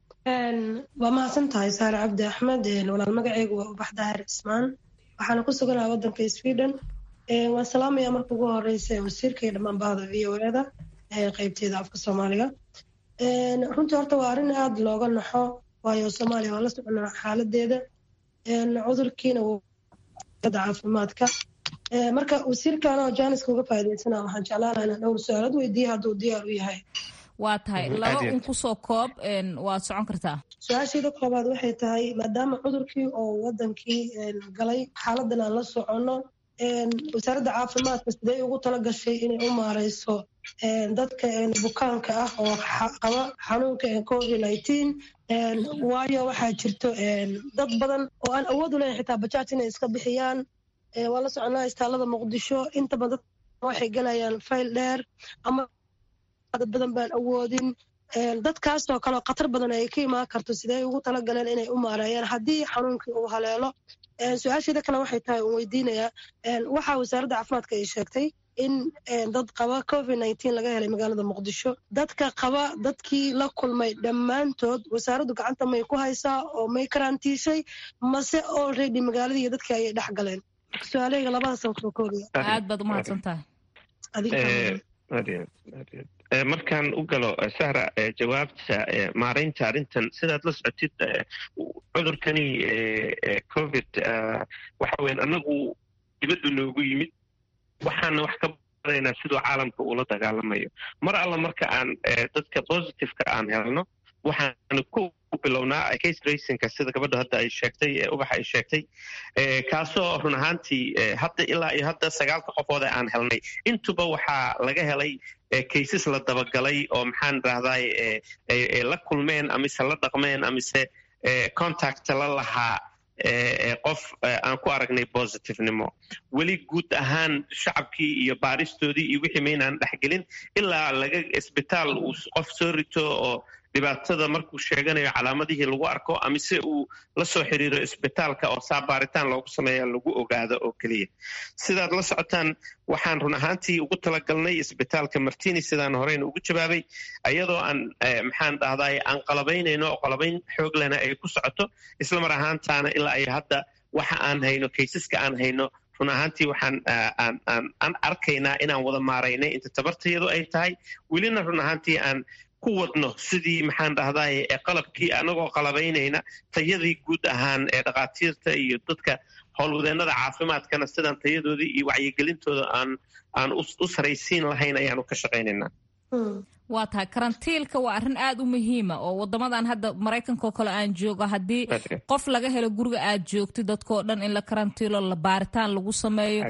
waa mahadsan tahay saare cabdi axmed walaal magaceygu waa ubax daahir cismaan waxaana ku suganaha waddanka sweden waan salaamaya marka ugu horeysa wasiirka iyo dhammaan bahda v o e da qeybteeda afka soomaaliga runtii horta waa arrin aada looga naxo waayo soomaaliya waa la soconaa xaaladeeda cudurkiina caafimaadka marka wasiirkan oo jaaniska uga faa'iidaysana waxaan jeclaanaha inaan dhowr su-aalad weydiiya hadduu diyaar u yahay waa tahay laba un kusoo koob waad socon kartaa su-aasheeda koobaad waxay tahay maadaama cudurkii oo wadankii galay xaaladan aan la soconno wasaaradda caafimaadka sidee ugu tala gashay inay u maareyso dadka bukaanka ah oo qaba xanuunka covid nineteen waayo waxaa jirto dad badan oo aan awood u leyn xitaa bajaaj inay iska bixiyaan waa la soconaa istaalada muqdisho inta badan waxay galayaan fayl dheer ama dad badan baan awoodin dadkaasoo kaleo khatar badan ay ka imaan karto sidee ugu talagaleen inay u maareeyaan haddii xanuunkii uu haleelo su-aasheeda kale waxay tahay uun weydiinayaa waxaa wasaaradda caafimaadka ay sheegtay in dad qaba covid nineteen laga helay magaalada muqdisho dadka qaba dadkii la kulmay dhammaantood wasaaraddu gacanta may ku haysaa oo may karantiishay mase already magaaladii iyo dadkii ayay dhex galeen su-aalahayga labadaasaan kusoo koobaya aad baad umahadsan tahay markaan u galo sahra jawaabta maaraynta arrintan sidaad la socotid cudurkani covid waxa weyan annagu dibaddu noogu yimid waxaana wax ka baraynaa siduu caalamka uula dagaalamayo mar alla marka aan dadka positiveka aan helno waxaanu ku bilownaa case racinka sida gabadha hadda ay sheegtay ubaxa ay sheegtay kaasoo run ahaantii hadda ilaa iyo hadda sagaalka qofood ee aan helnay intuba waxaa laga helay cases la dabagalay oo maxaan rahday la kulmeen amise la dhaqmeen amise contact la lahaa qof aan ku aragnay positivnimo weli guud ahaan shacabkii iyo baaristoodii iyo wixii maynaan dhexgelin ilaa laga isbitaal uu qof soo rito oo dhibaatada markuu sheeganayo calaamadihii lagu arko amise uu la soo xiriiro isbitaalka oo saa baaritaan loogu sameeya lagu ogaado oo keliya sidaad la socotaan waxaan run ahaantii ugu talagalnay isbitaalka martini sidaan horeyna ugu jawaabay iyadoo aan maxaan dhahday aan qalabaynayno oo qalabayn xoog lena ay ku socoto isla mar ahaantaana ilaa ay hadda waxa aan hayno kaysaska aan hayno run ahaantii waxaan aan arkaynaa inaan wada maaraynay inta tabartayadu ay tahay welina run ahaantii aan ku wadno sidii maxaan dhahday qalabkii anagoo qalabaynayna tayadii guud ahaan ee dhakhaatiirta iyo dadka howlwadeennada caafimaadkana sidaan tayadoodii iyo wacyigelintooda aan aan u saraysiin lahayn ayaanu ka shaqaynaynaa waa tahay karantiilka waa arrin aada u muhiima oo wadamadan hadda maraykankaoo kale aan joogo haddii qof laga helo guriga aad joogtid dadkao dhan in la karantiilo la baaritaan lagu sameeyo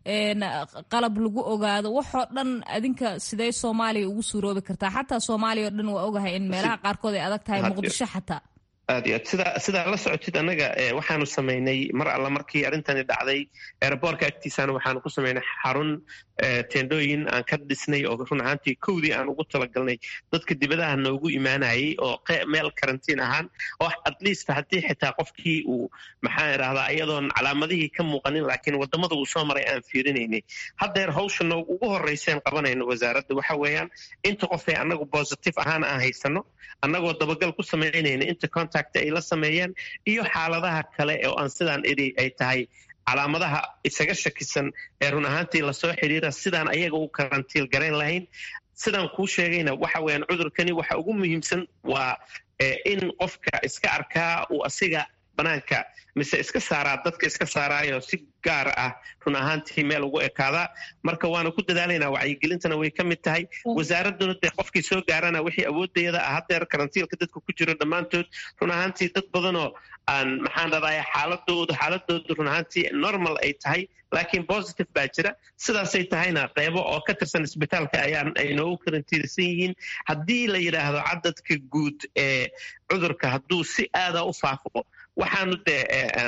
qalab lagu ogaado waxoo dhan adinka sidee soomaaliya ugu suuroobi kartaa xataa soomaaliya o dhan waa ogahay in meelaha qaarkood ay adag tahay muqdisho xataa aad iyo aad sidaa sidaa la socotid annaga waxaanu samaynay mar alla markii arrintani dhacday eeraboorka agtiisaana waxaanu ku samaynay xarun teendhooyin aan ka dhisnay oo run ahaantii kowdii aan ugu talagalnay dadka dibadaha noogu imaanayay oo meel karantiin ahaan oo at least haddii xitaa qofkii uu maxaan idhahdaa iyadoon calaamadihii ka muuqanin laakiin waddamada uu soo maray aan fiirinaynay haddeer hawshana ugu horrayseen qabanayno wasaaradda waxa weeyaan inta qofee annagu positive ahaan aan haysano annagoo dabagal ku samaynayna inta contact ay la sameeyeen iyo xaaladaha kale oo aan sidaan idhi ay tahay calaamadaha isaga shakisan ee run ahaantii lasoo xidhiira sidaan ayaga u karantiil garayn lahayn sidaan kuu sheegayna waxa weeyaan cudurkani waxa ugu muhiimsan waa in qofka iska arkaa uu asiga banaanka mise iska saaraa dadka iska saaraayo si gaar ah run ahaantii meel ugu ekaadaa marka waanu ku dadaalaynaa wacyigelintana way ka mid tahay wasaaradduna dee qofkii soo gaarana wixii awooddeeda ah haddeer karantiilka dadka ku jiro dhammaantood run ahaantii dad badanoo aan maxaan dhadaaya xaaladoodu xaaladoodu run ahaantii normal ay tahay laakiin positive baa jira sidaasay tahayna qeybo oo ka tirsan isbitaalka ayaan ay noogu karantiilsan yihiin haddii la yidhaahdo cadadka guud ee cudurka hadduu si aada u faafo waxaanu dee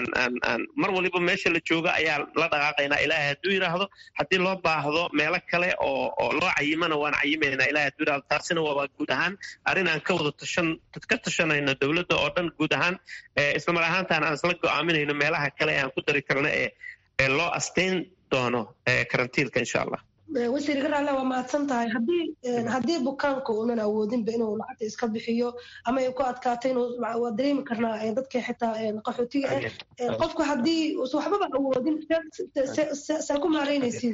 mar waliba meesha la jooga ayaa la dhaqaaqaynaa ilaahay hadduu yidhaahdo haddii loo baahdo meelo kale oo loo cayimana waan cayimaynaa ilahay hadduu yidhahdo taasina waaba guud ahaan arrin aan ka wada tashan ka tashanayno dowladda oo dhan guud ahaan islamar ahaantaan aan isla go'aaminayno meelaha kale ee aan ku dari karno ee loo asteyn doono karantiilka insha allah wasiir garaale waa mahadsan tahay haddii haddii bukaanka uunan awoodinba inuu lacagta iska bixiyo ama ay ku adkaato inuu waa dareemi karnaa dadka xitaa qaxootiga ah qofku haddii usan waxbaba awoodin saa ku maaraynaysiin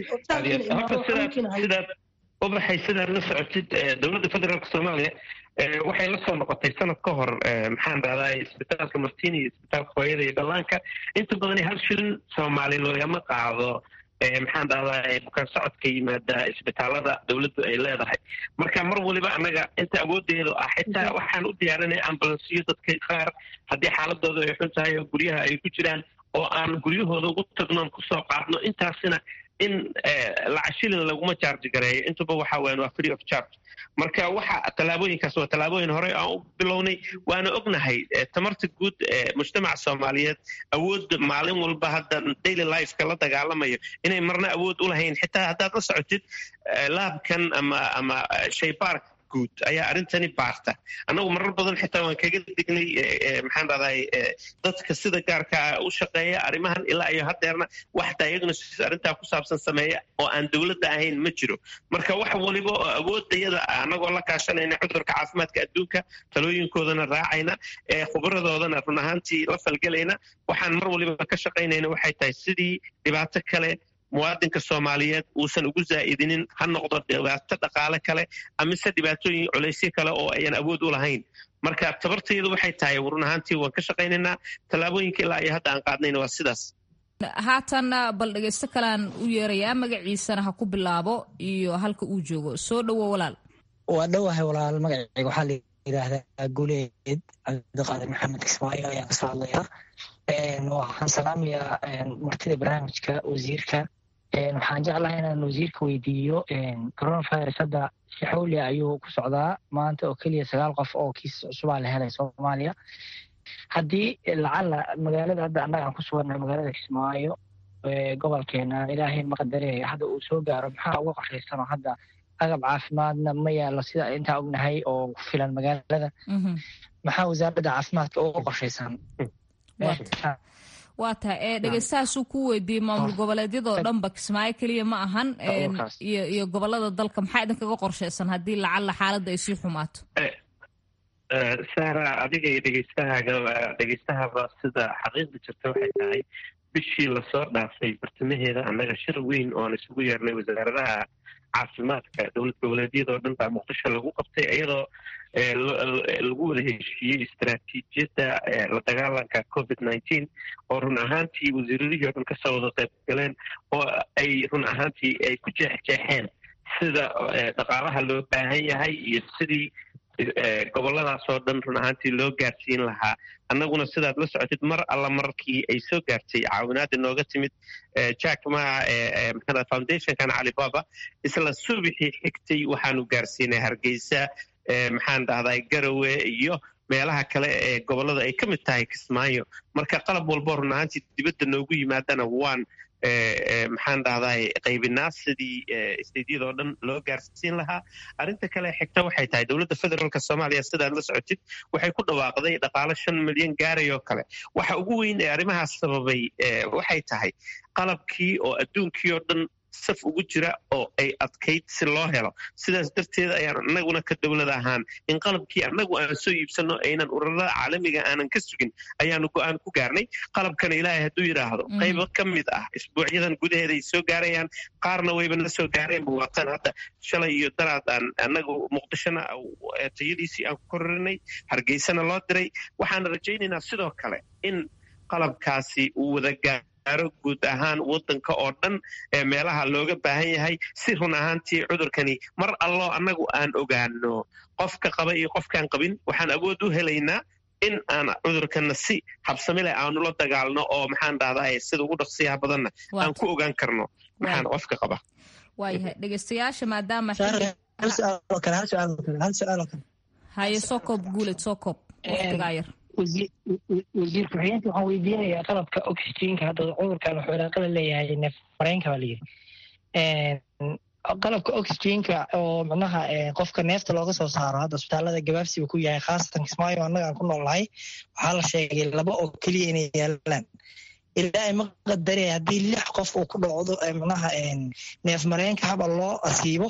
sidaad ubaxay sidaad la socotid dowladda federaalka soomaaliya waxay la soo noqotay sanad ka hor maxaan dhahdaa isbitaalka martini iyo isbitaalka hooyada iyo dhallaanka inta badan hal shilin soomaali loogama qaado maxaan dhahdaa bukaan socodka yimaada isbitaalada dowladdu ay leedahay marka mar waliba annaga inta awooddeedu ah xitaa waxaan u diyaarinay ambulansiyo dadka qaar haddii xaaladooda ay xun tahay oo guryaha ay ku jiraan oo aan guryahooda ugu tagnoon kusoo qaadno intaasina in lacashilin laguma charge gareeyo intuba waxa weyan waa free of charge marka waxa tallaabooyinkaas waa tallaabooyin horey aan u bilownay waana ognahay tamarta guud ee mujtamaca soomaaliyeed awood maalin walba hadda daily lifeka la dagaalamayo inay marna awood u lahayn xitaa haddaad la socotid laabkan ama ama shaybaarka guud ayaa arrintani baarta annagu marar badan xitaa waan kaga dignay maxaan dhahday dadka sida gaarka u shaqeeya arrimahan ilaa iyo haddeerna wax diagnosis arrintaa ku saabsan sameeya oo aan dowladda ahayn ma jiro marka wax waliba oo awoodayada annagoo la kaashanayna cudurka caafimaadka adduunka talooyinkoodana raacayna ee khubradoodana run ahaantii la falgelayna waxaan mar waliba ka shaqaynayna waxay tahay sidii dhibaato kale muwaadinka soomaaliyeed uusan ugu zaa'idinin ha noqdo dhibaato dhaqaale kale amise dhibaatooyin culaysyo kale oo ayan awood u lahayn marka tabartayadu waxay tahay run ahaantii waan ka shaqaynaynaa tallaabooyinka ilaa iyo hadda aan qaadnayna waa sidaas haatanna bal dhegaysto kalean u yeerayaa magaciisana ha ku bilaabo iyo halka uu joogo soo dhowo walaal waa dhowahay walaal magacayga waxaa la yidhaahdaa guleed cabdiqaadir maxamed kismaayo ayaan kasoo hadlayaa waxaan salaamayaa martida barnaamijka wasiirka waxaan jeclahay inaan wasiirka weydiiyo coronavirus hadda si xawli ayuu ku socdaa maanta oo keliya sagaal qof oo kiis cusubaa la helay soomaaliya haddii lacala magaalada hadda annaga aan ku sugannahay magaalada kismaayo gobolkeena ilaahay maqadareeya hadda uu soo gaaro maxaa uga qorshaysanoo hadda agab caafimaadna ma yaalo sida intaa ognahay oo ku filan magaalada maxaa wasaaradda caafimaadka uga qorshaysan waa tahay ee dhegeystahaasuu ku weydiiyey maamul goboleedyadoo dhanba kismaayo keliya ma ahan iyo iyo gobolada dalka maxaa idinkaga qorshaysan haddii lacalla xaaladda ay sii xumaato sara adiga iyo dhegeystahaaga dhegeystahaba sida xaqiiqda jirta waxay tahay bishii lasoo dhaafay bartamaheeda annaga shir weyn oon isugu yeernay wasaaradaha caafimaadka dowlad goboleedyadoo dhan baa muqdisho lagu qabtay iyadoo lagu wada heshiiyey istaraatiijiyadda la dagaalanka covid nineteen oo run ahaantii wasiiradihii o dhan kasoo wada qayb galeen oo ay run ahaantii ay ku jeexjeexeen sida dhaqaalaha loo baahan yahay iyo sidii goboladaas oo dhan run ahaantii loo gaarsiin lahaa annaguna sidaad la socotid mar alla markii ay soo gaartay caawinaada nooga timid jack ma maxaa foundationkan calibaba isla subixii xigtay waxaanu gaarsiinay hargeysa maxaan dhahday garowe iyo meelaha kale ee gobolada ay ka mid tahay kismaayo marka qalab walbo run ahaantii dibadda noogu yimaadana waan maxaan dhahday qaybinaa sidii stadiyada oo dhan loo gaarsiin lahaa arrinta kale xigta waxay tahay dowladda federaalk soomaaliya sidaad la socotid waxay ku dhawaaqday dhaqaalo shan milyan gaaray oo kale waxa ugu weyn ee arrimahaas sababay waxay tahay qalabkii oo adduunkii oo dhan saf ugu jira oo ay adkayd si loo helo sidaas darteed ayaan annaguna ka dowlad ahaan in qalabkii annagu aan soo iibsanno aynan ururada caalamiga aanan ka sugin ayaanu go-aan ku gaarnay qalabkana ilaahay hadduu yidhaahdo qaybo ka mid ah isbuucyadan gudaheeda ay soo gaarayaan qaarna wayba la soo gaareen buwaatan hadda shalay iyo daraad aan annagu muqdishona tayadiisii aan ku kororinay hargeysana loo diray waxaan rajaynaynaa sidoo kale in qalabkaasi uu wada gaaro guud ahaan wadanka oo dhan ee meelaha looga baahan yahay si run ahaantii cudurkani mar alloo annagu aan ogaano qofka qaba iyo qofkaan qabin waxaan awood u helaynaa in aan cudurkana si habsami leh aanu la dagaalno oo maxaan dhahday sida ugu dhaqsiyaha badanna aan ku ogaan karno maxaan qofka qaba waayahay dhegeystayaasha maadaama haye soo koob guuled soo koob waqtigaa yar wasiir ku-xigeenka waxaan weydiinayaa qalabka oxygenka hadda cudurkan wuxuu ilaaqala leeyahay neef mareenka baa layidhi qalabka oxygenka oo macnaha qofka neefta looga soo saaro hadda isbitaalada gabaabsiba ku yahay khaasatan kismaayo annaga aan ku noolnahay waxaa la sheegay laba oo keliya inay yaalaan ilaahay ma qadarey haddii lix qof uu ku dhacdo macnaha neef mareenka haba loo asiibo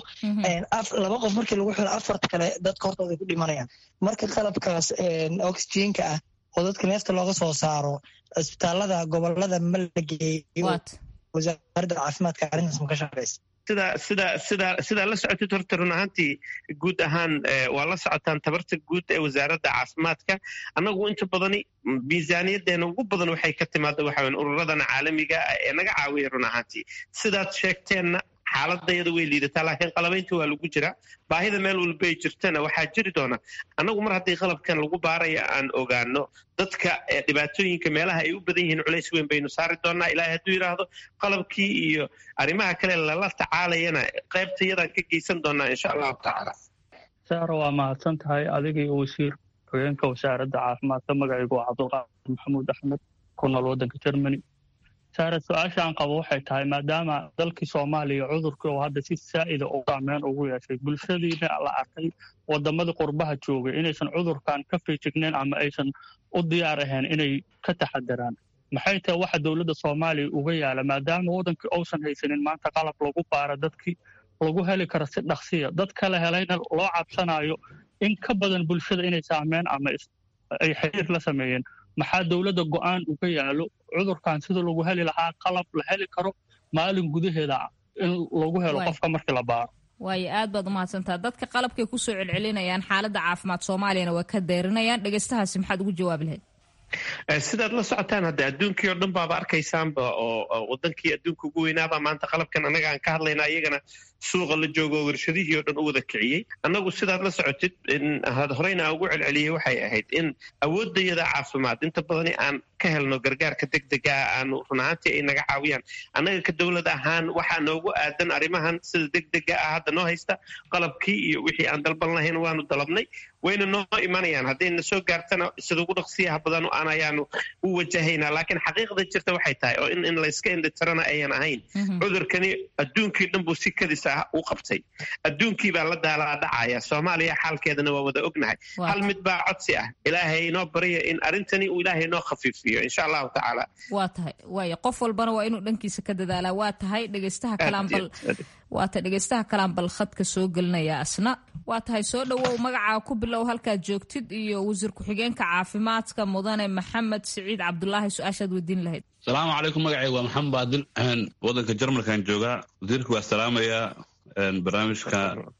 laba qof markii lagu xiro afarta kale dadka hortooda ay ku dhimanayaan marka qalabkaas oxygenka ah oo dadka neefta looga soo saaro isbitaalada gobolada ma la geeyo wasaaradda caafimaadka arrintaas ma ka shaqeysa sida sida sida sidaa la socotid horta run ahaantii guud ahaan waa la socotaan tabarta guud ee wasaaradda caafimaadka annagu inta badani miisaaniyadeena ugu badan waxay ka timaada waxa weyn ururadana caalamiga ah ee naga caawiya run ahaantii sidaad sheegteenna xaaladayada way liidataa laakiin qalabaynta waa lagu jiraa baahida meel walba ay jirtana waxaa jiri doona annagu mar haddii qalabkan lagu baaraya aan ogaano dadka dhibaatooyinka meelaha ay u badan yihiin culays weyn baynu saari doonaa ilaahay hadduu yidhaahdo qalabkii iyo arrimaha kale lala tacaalayana qaybtayadaan ka geysan doonaa insha allahu tacaala saara waa mahadsan tahay adiga iyo wasiir hogeenka wasaaradda caafimaadka magacaygu waa cabdulqaadir maxamuud axmed ku nool waddanka germany saare su-aashaan qabo waxay tahay maadaama dalkii soomaaliya cudurkii oo hadda si saa'ida u saameyn ugu yeeshay bulshadiina la arkay wadamadii qurbaha joogay inaysan cudurkan ka feejignayn ama aysan u diyaar ahayn inay ka taxadaraan maxay tahay waxa dowladda soomaaliya uga yaala maadaama waddankii uusan haysanin maanta qalab lagu baara dadkii lagu heli karo si dhaqsiya dad kale helayna loo cabsanayo in ka badan bulshada inay saameen ama ay xiriir la sameeyeen maxaa dowladda go'aan uga yaalo cudurkan sida lagu heli lahaa qalab la heli karo maalin gudaheeda in lagu helo qofka markii la baaro waayo aad baad umahadsantaa dadka qalabkay kusoo celcelinayaan xaaladda caafimaad soomaaliyana waa ka deyrinayaan dhegeystahaasi maxaad ugu jawaabi lahayd sidaad la socotaan hadde adduunkii oo dhan baaba arkaysaanba oo wadankii adduunka ugu weynaabaa maanta qalabkan annaga aan ka hadlayna iyagana suuqa la joogo oo warshadihii oo dhan u wada kiciyey annagu sidaad la socotid horeyna aan ugu celceliyey waxay ahayd in awooddayada caafimaad inta badani aan ka helno gargaarka deg dega aanu run ahaantii ay naga caawiyaan annaga ka dowlad ahaan waxaa noogu aadan arrimahan sida deg dega ah hadda noo haysta qalabkii iyo wixii aan dalban lahayn waanu dalabnay wayna noo imanayaan haddayna soo gaartana sida ugu dhaqsiyaha badan aan ayaanu u wajahaynaa laakiin xaqiiqda jirta waxay tahay oo in layska indhitirana ayan ahayn cudurkani adduunkii dhan buu si kadis ah u qabtay adduunkii baa la daalaa dhacaya soomaaliya xaalkeedana waa wada ognahay hal mid baa codsi ah ilaahay inoo barya in arrintani uu ilaahay inoo khafiifiyo insha allahu tacaala waa tahay waaya qof walbana waa inuu dhankiisa ka dadaalaa waa tahay dhegeystaha kalaanbal waa tahay dhegeystaha kalaanbal khadka soo gelinaya asna waa tahay soo dhowow magacaa ku bilow halkaad joogtid iyo wasiir ku-xigeenka caafimaadka mudane maxamed siciid cabdulaahi su-aashaad weydiin lahayd asalaamu calaykum magacayga waa maxamed baadil waddanka jarmalkan joogaa wasiirka waa salaamayaa barnaamijka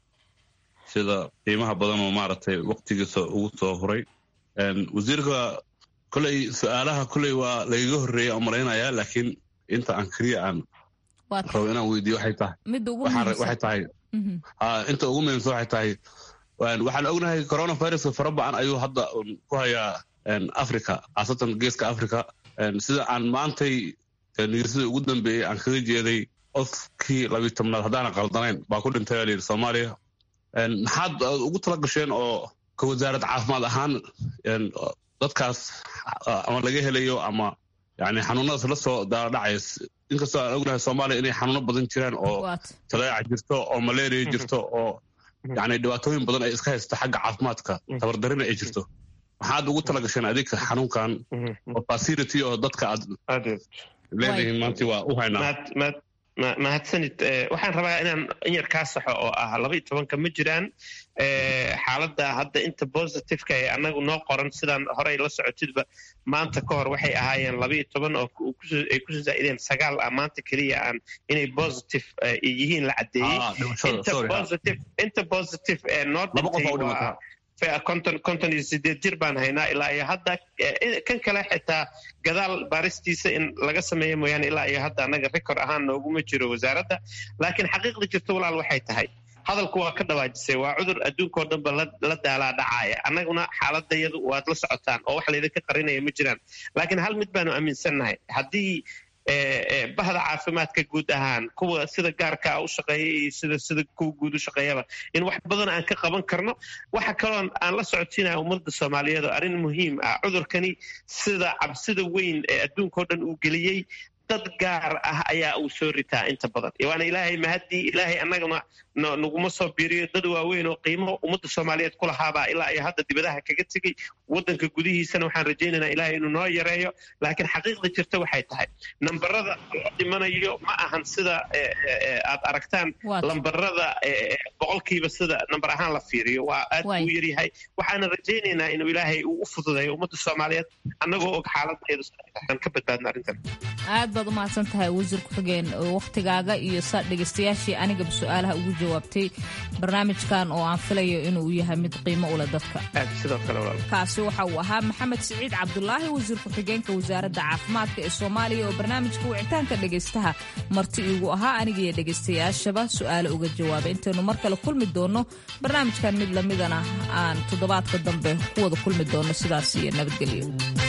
sida qiimaha badan oo maaragtay waktigiisa ugu soo huray wasiirka koley su-aalaha koley waa lagaga horreeya oo malaynayaa laakiin inta aan keliya aan rabo inaan weydiiyo waxay tahay waxay tahay inta ugu muhiimsan waxay tahay waxaan ognahay coronaviruska fara bacan ayuu hadda ku hayaa africa khaasatan geeska africa sida aan maantay nigirsida ugu dambeeyey aan kaga jeeday qofkii labiyi tobnaad haddaana qaldanayn baa ku dhintay baa layidhi soomaaliya maxaad ugu tala gasheen oo ka wasaarad caafimaad ahaan dadkaas ama laga helayo ama yani xanuunadaas la soo daadhacaya inkastoo aan ognahay soomaaliya inay xanuuno badan jiraan oo taleeca jirto oo malaria jirto oo yani dhibaatooyin badan ay iska haysta xagga caafimaadka tabardarina ay jirto maxaad ugu tala gasheen adeegka xanuunkan oo facility oo dadka aad leedihiin maanta waa u haynaa mahadsanid waxaan rabaa inaan in yar kaa saxo oo ah laba iyo tobanka ma jiraan xaaladda hadda inta positiveka ee annagu noo qoran sidaan horey la socotidba maanta ka hor waxay ahaayeen laba iyo toban oo ay kusoo zaa'ideen sagaal ah maanta keliya aan inay positive yihiin la caddeeyey inta positive ee noo dhintay konton konton iyo sideed jir baan haynaa ilaa iyo hadda kan kale xitaa gadaal baaristiisa in laga sameeyo mooyaane ilaa iyo hadda annaga record ahaan nooguma jiro wasaaradda laakiin xaqiiqda jirto walaal waxay tahay hadalku waa ka dhawaajisay waa cudur adduunkao dhanba la daalaa dhacaaya annaguna xaaladayadu waad la socotaan oo wax laydinka qarinaya ma jiraan laakiin hal mid baanu aaminsannahay haddii bahda caafimaadka guud ahaan kuwa sida gaarkaa u shaqeeya iyo sida sida kuwa guud u shaqeeyaba in wax badan aan ka qaban karno waxa kaloo aan la socotiinaya ummadda soomaaliyeed oo arrin muhiim ah cudurkani sida cabsida weyn ee adduunkao dhan uu geliyey dad gaar ah ayaa uu soo ritaa inta badan waana ilaahay mahadii ilaahay annagana naguma soo biiriyo dad waaweyn oo qiimo ummadda soomaaliyeed ku lahaabaa ilaa iyo hadda dibadaha kaga tegey waddanka gudihiisana waxaan rajaynaynaa ilaahay inuu noo yareeyo laakiin xaqiiqda jirta waxay tahay nambarada loo dhimanayo ma ahan sida aad aragtaan lambarada boqolkiiba sida nambar ahaan la fiiriyo waa aad buu yaryahay waxaana rajaynaynaa inuu ilaahay uu u fududeeyo ummadda soomaaliyeed annagoo og xaaladeedu aan ka badbaadno arrintan aad baad u mahadsan tahay wasiir ku-xigeen wakhtigaaga iyo saa dhegaystayaashii anigaba su-aalaha ugu jawaabtay barnaamijkan oo aan filayo inuu yahay mid qiimo ule dadka kaasi waxa uu ahaa maxamed siciid cabdulaahi wasiir ku-xigeenka wasaaradda caafimaadka ee soomaaliya oo barnaamijka wicitaanka dhegaystaha marti iigu ahaa anigiiyo dhegaystayaashaba su-aale uga jawaabay intaynu mar kale kulmi doonno barnaamijkan mid lamidana aan toddobaadka dambe ku wada kulmi doonno sidaas iyo nabadgelyo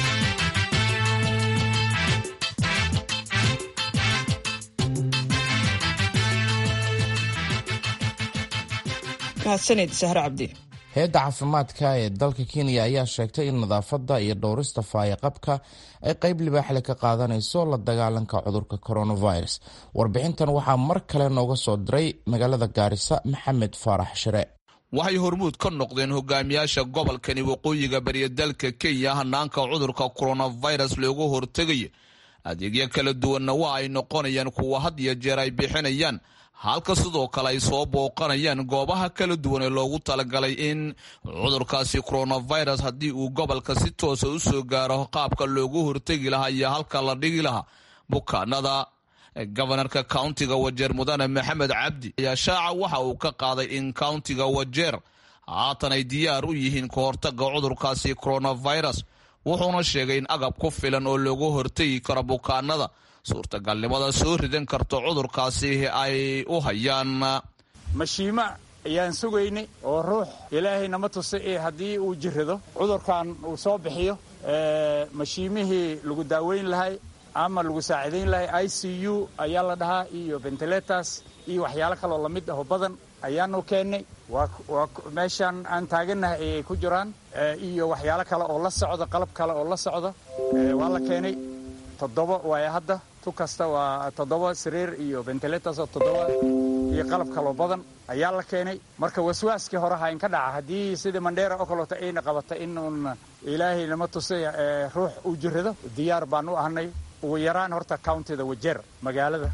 mahadsanid sahre cabdi hay-adda caafimaadka ee dalka kenya ayaa sheegtay in nadaafadda iyo dhowrista faayaqabka ay qayb libaaxle ka qaadanayso la dagaalanka cudurka coronavirus warbixintan waxaa mar kale nooga soo diray magaalada gaarisa maxamed faarax shire waxay hormuud ka noqdeen hogaamiyaasha gobolkani waqooyiga bariya dalka kenya hanaanka cudurka coronavirus loogu hortegaya adeegyo kala duwanna waa ay noqonayaan kuwa had iyo jeer ay bixinayaan halka sidoo kale ay soo booqanayaan goobaha kala duwan ee loogu talagalay in cudurkaasi coronavirus haddii uu gobolka si toosa u soo gaaro qaabka loogu hortegi lahaa iyo halka la dhigi lahaa bukaanada gobanarka countiga wajeer mudane maxamed cabdi ayaa shaaca waxa uu ka qaaday in countiga wajeer haatan ay diyaar u yihiin ka hortaga cudurkaasi coronavirus wuxuuna sheegay in agab ku filan oo loogu hortegi karo bukaanada suurtagalnimada soo ridan karto cudurkaasi ay u hayaan mashiimo ayaan sugaynay oo ruux ilaahay nama tusa ee haddii uu jirrado cudurkan uu soo bixiyo mashiimihii lagu daaweyn lahay ama lagu saacidayn lahay i c u ayaa la dhahaa iyo ventilators iyo waxyaalo kaloo lamid aho badan ayaanu keennay waa meeshaan aan taagannahay ayay ku jiraan iyo waxyaalo kale oo la socda qalab kale oo la socda waa la keenay toddoba waaya hadda tu kasta waa toddoba sariir iyo ventilators oo toddoba iyo qalab kaloo badan ayaa la keenay marka waswaaskii hore hayn ka dhaca haddii sidii mandheera oo kaleeto ayna qabata in uun ilaahay nama tusay ruux uu jirrado diyaar baan u ahnay ugu yaraan horta countida wajeer magaalada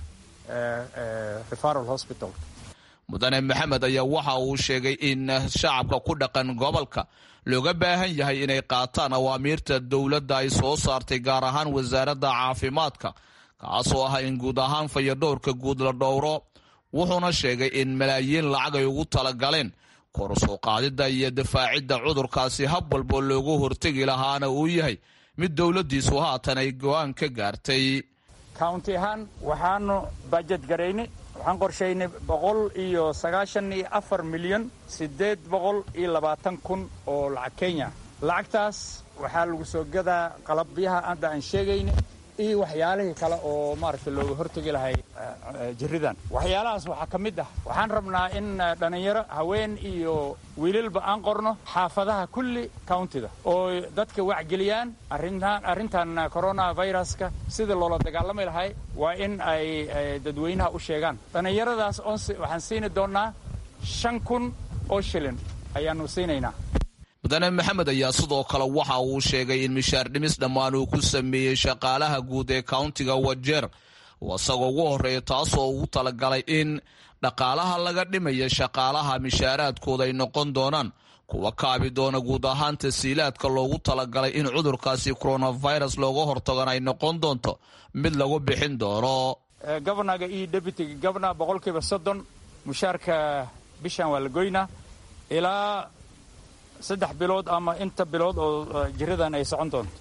referal hospital mudane maxamed ayaa waxa uu sheegay in shacabka ku dhaqan gobolka looga baahan yahay inay qaataan awaamiirta dowladda ay soo saartay gaar ahaan wasaaradda caafimaadka kaasoo ah in guud ahaan fayadhowrka guud la dhowro wuxuuna sheegay in malaayiin lacag ay ugu talagaleen kor soo qaadidda iyo difaacidda cudurkaasi hab walboo loogu hortegi lahaana uu yahay mid dowladdiisu haatan ay go-aan ka gaartay county ahaan waxaanu bajet garaynay waxaan qorshaynay boqol iyo sagaashan iyo afar milyan siddeed boqol iyo labaatan kun oo lacag kenya lacagtaas waxaa lagu soo gadaa qalabyaha hadda aan sheegayna iyo waxyaalihii kale oo maaragtay looga hortegi lahay jiridan waxyaalahaas waxaa ka mid ah waxaan rabnaa in dhallinyaro haween iyo wiilalba aan qorno xaafadaha kulli countida oo dadka wacgeliyaan arrintan arrintan coronaviruska sida loola dagaalami lahay waa in ay dadweynaha u sheegaan dhallinyaradaas oon waxaan siini doonnaa shan kun oo shilin ayaannu siinaynaa mudane maxamed ayaa sidoo kale waxa uu sheegay in mishaar dhimis dhammaan uu ku sameeyey shaqaalaha guud ee countiga wajeer oo isagoo ugu horreeya taasoo ugu talagalay in dhaqaalaha laga dhimaya shaqaalaha mishaaraadkooda ay noqon doonaan kuwa kaabi doona guud ahaan tasiilaadka loogu talagalay in cudurkaasi coronavirus looga hortagona ay noqon doonto mid lagu bixin doono governaga iyo deputyga governor boqolkiiba soddon mushaarka bishan waa la goynaa ilaa saddex bilood ama inta bilood oo jiradan ay socon doonto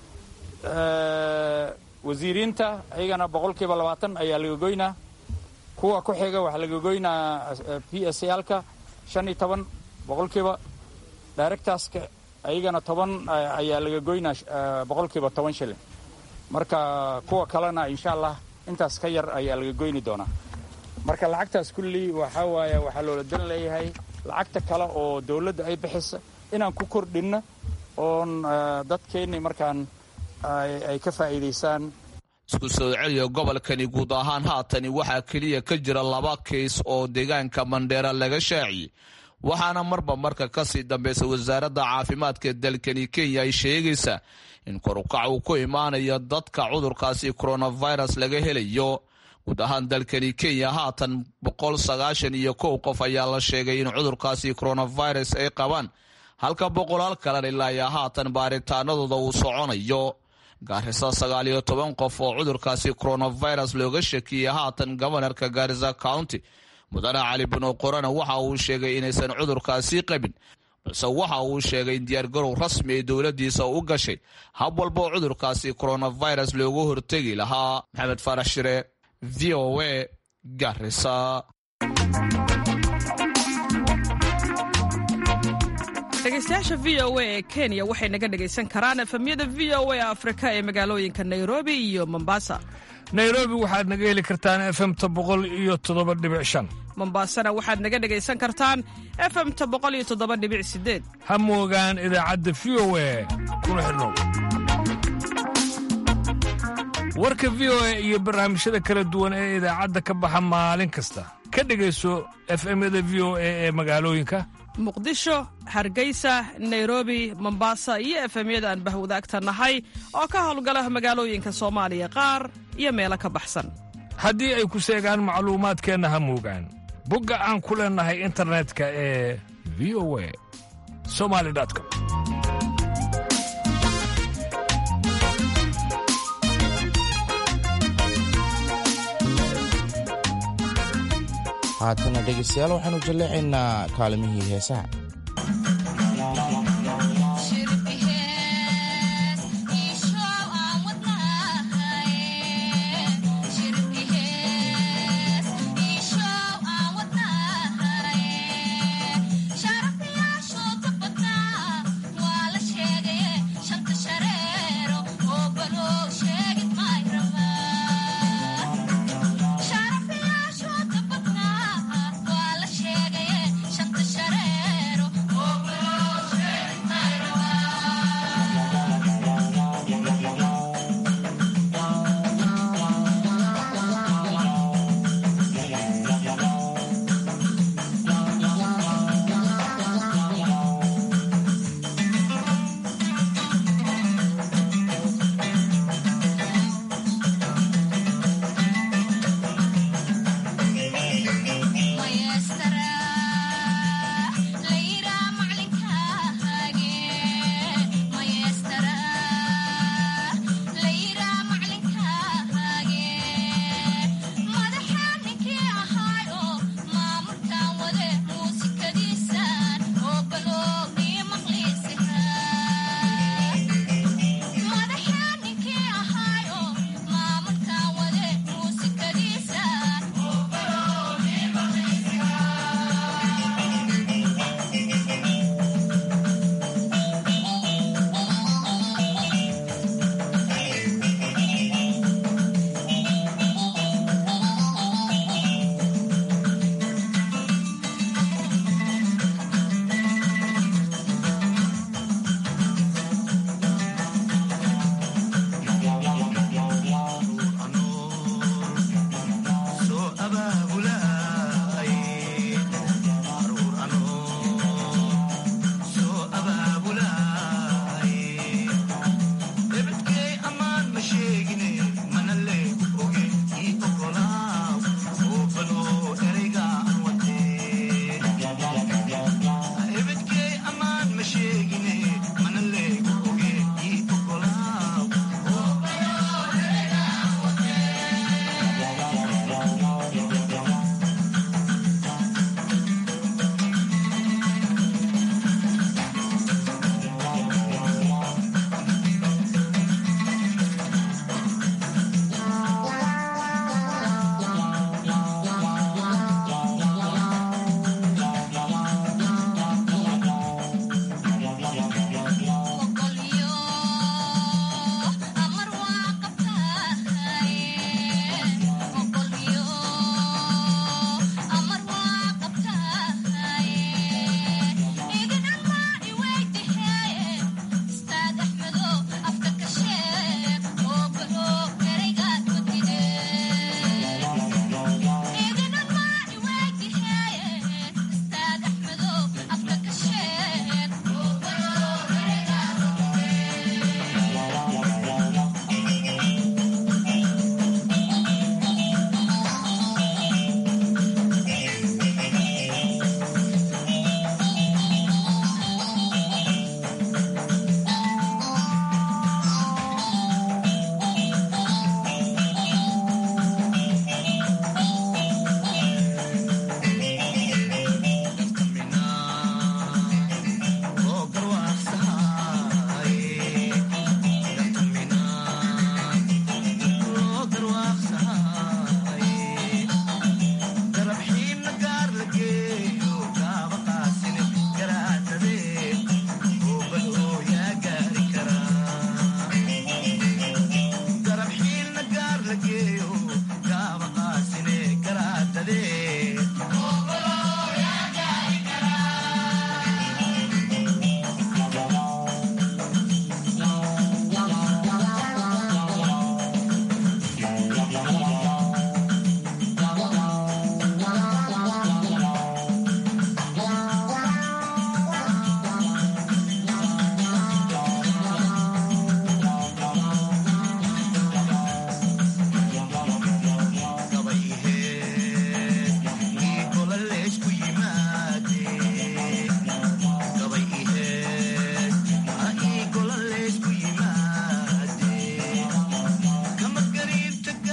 wasiiriinta ayagana boqolkiiba labaatan ayaa laga goynaa kuwa ku xiga waxaa laga goynaa p s alka shan iyo toban boqolkiiba directorska ayagana toban ayaa laga goynaa boqolkiiba toban shilin marka kuwa kalena insha allah intaas ka yar ayaa laga goyni doonaa marka lacagtaas kulli waxaa waaye waxaa loola dan leeyahay lacagta kale oo dowladda ay bixisa inaan ku kordhinno oon dadkeenni markaan ay ka faa'iidaysaan isku soo celiya gobolkani guud ahaan haatani waxaa keliya ka jira laba kiis oo deegaanka mandheera laga shaaciyey waxaana marba marka kasii dambaysa wasaaradda caafimaadka dalkani kenya ay sheegaysaa in korukac uu ku imaanayo dadka cudurkaasi coronavirus laga helayo guud ahaan dalkani kenya haatan boqol sagaashan iyo kow qof ayaa la sheegay in cudurkaasi coronavirus ay qabaan halka boqolaal kalena ilaa iyo haatan baaritaanadooda uu soconayo gaarisa sagaal iyo toban qof oo cudurkaasi coronavirus looga shakiyey haatan gobanarka gaarisa county mudane cali bino qorana waxa uu sheegay inaysan cudurkaasi qabin balse waxa uu sheegay in diyaargarow rasmi ay dowladiisa u gashay hab walba oo cudurkaasi coronavirus loogu hortegi lahaa maxamed faarax shire v o a garisa dhegeystayaasha v o a ee kenya waxay naga dhegaysan karaan efemyada v o a afrika ee magaalooyinka nairobi iyo mombasa nairobi waxaad naga heli kartaan efemta boqol iyo toddoba dhibic shan mombasana waxaad naga dhegaysan kartaan efemta boqol iyo toddoba dhibic sideed ha moogaan idaacadda v o a kuna xidhnow warka v o a iyo barnaamijyada kala duwan ee idaacadda ka baxa maalin kasta ka dhegayso efemyada v o a ee magaalooyinka muqdisho hargeysa nairobi mombasa iyo efemyada aan bahwadaagta nahay oo ka howlgala magaalooyinka soomaaliya qaar iyo meelo ka baxsan haddii ay ku seegaan macluumaadkeenna ha moogaan bogga aan ku leennahay internetka ee v o a somali com haatana dhegaystayaal waxaanu jalleecaynaa kaalimihii heesaha Shanta shareero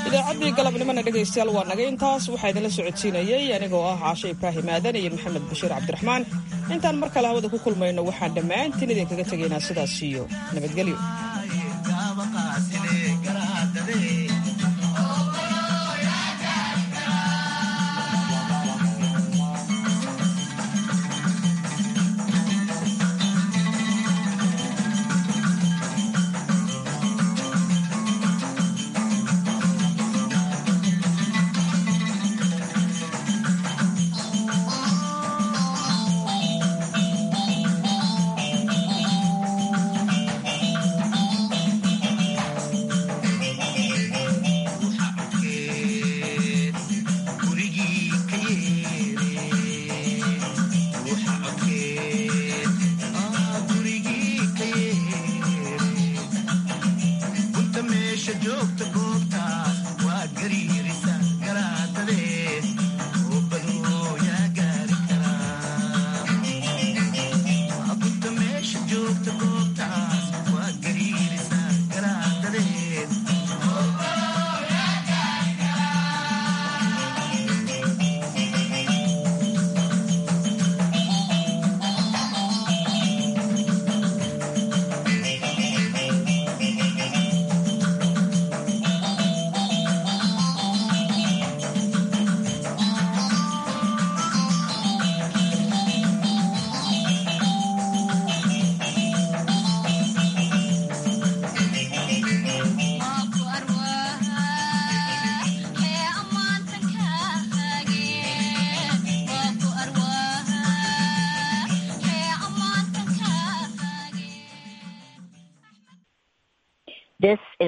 idaacaddii galabnimona dhegaystayaal waa naga intaas waxaa idinla socodsiinayey anigoo ah caashe ibraahim aadan iyo maxamed bashiir cabdiraxmaan intaan mar kale hawada ku kulmayno waxaan dhammaantiin idinkaga tegaynaa sidaas iyo nabadgelyo joogta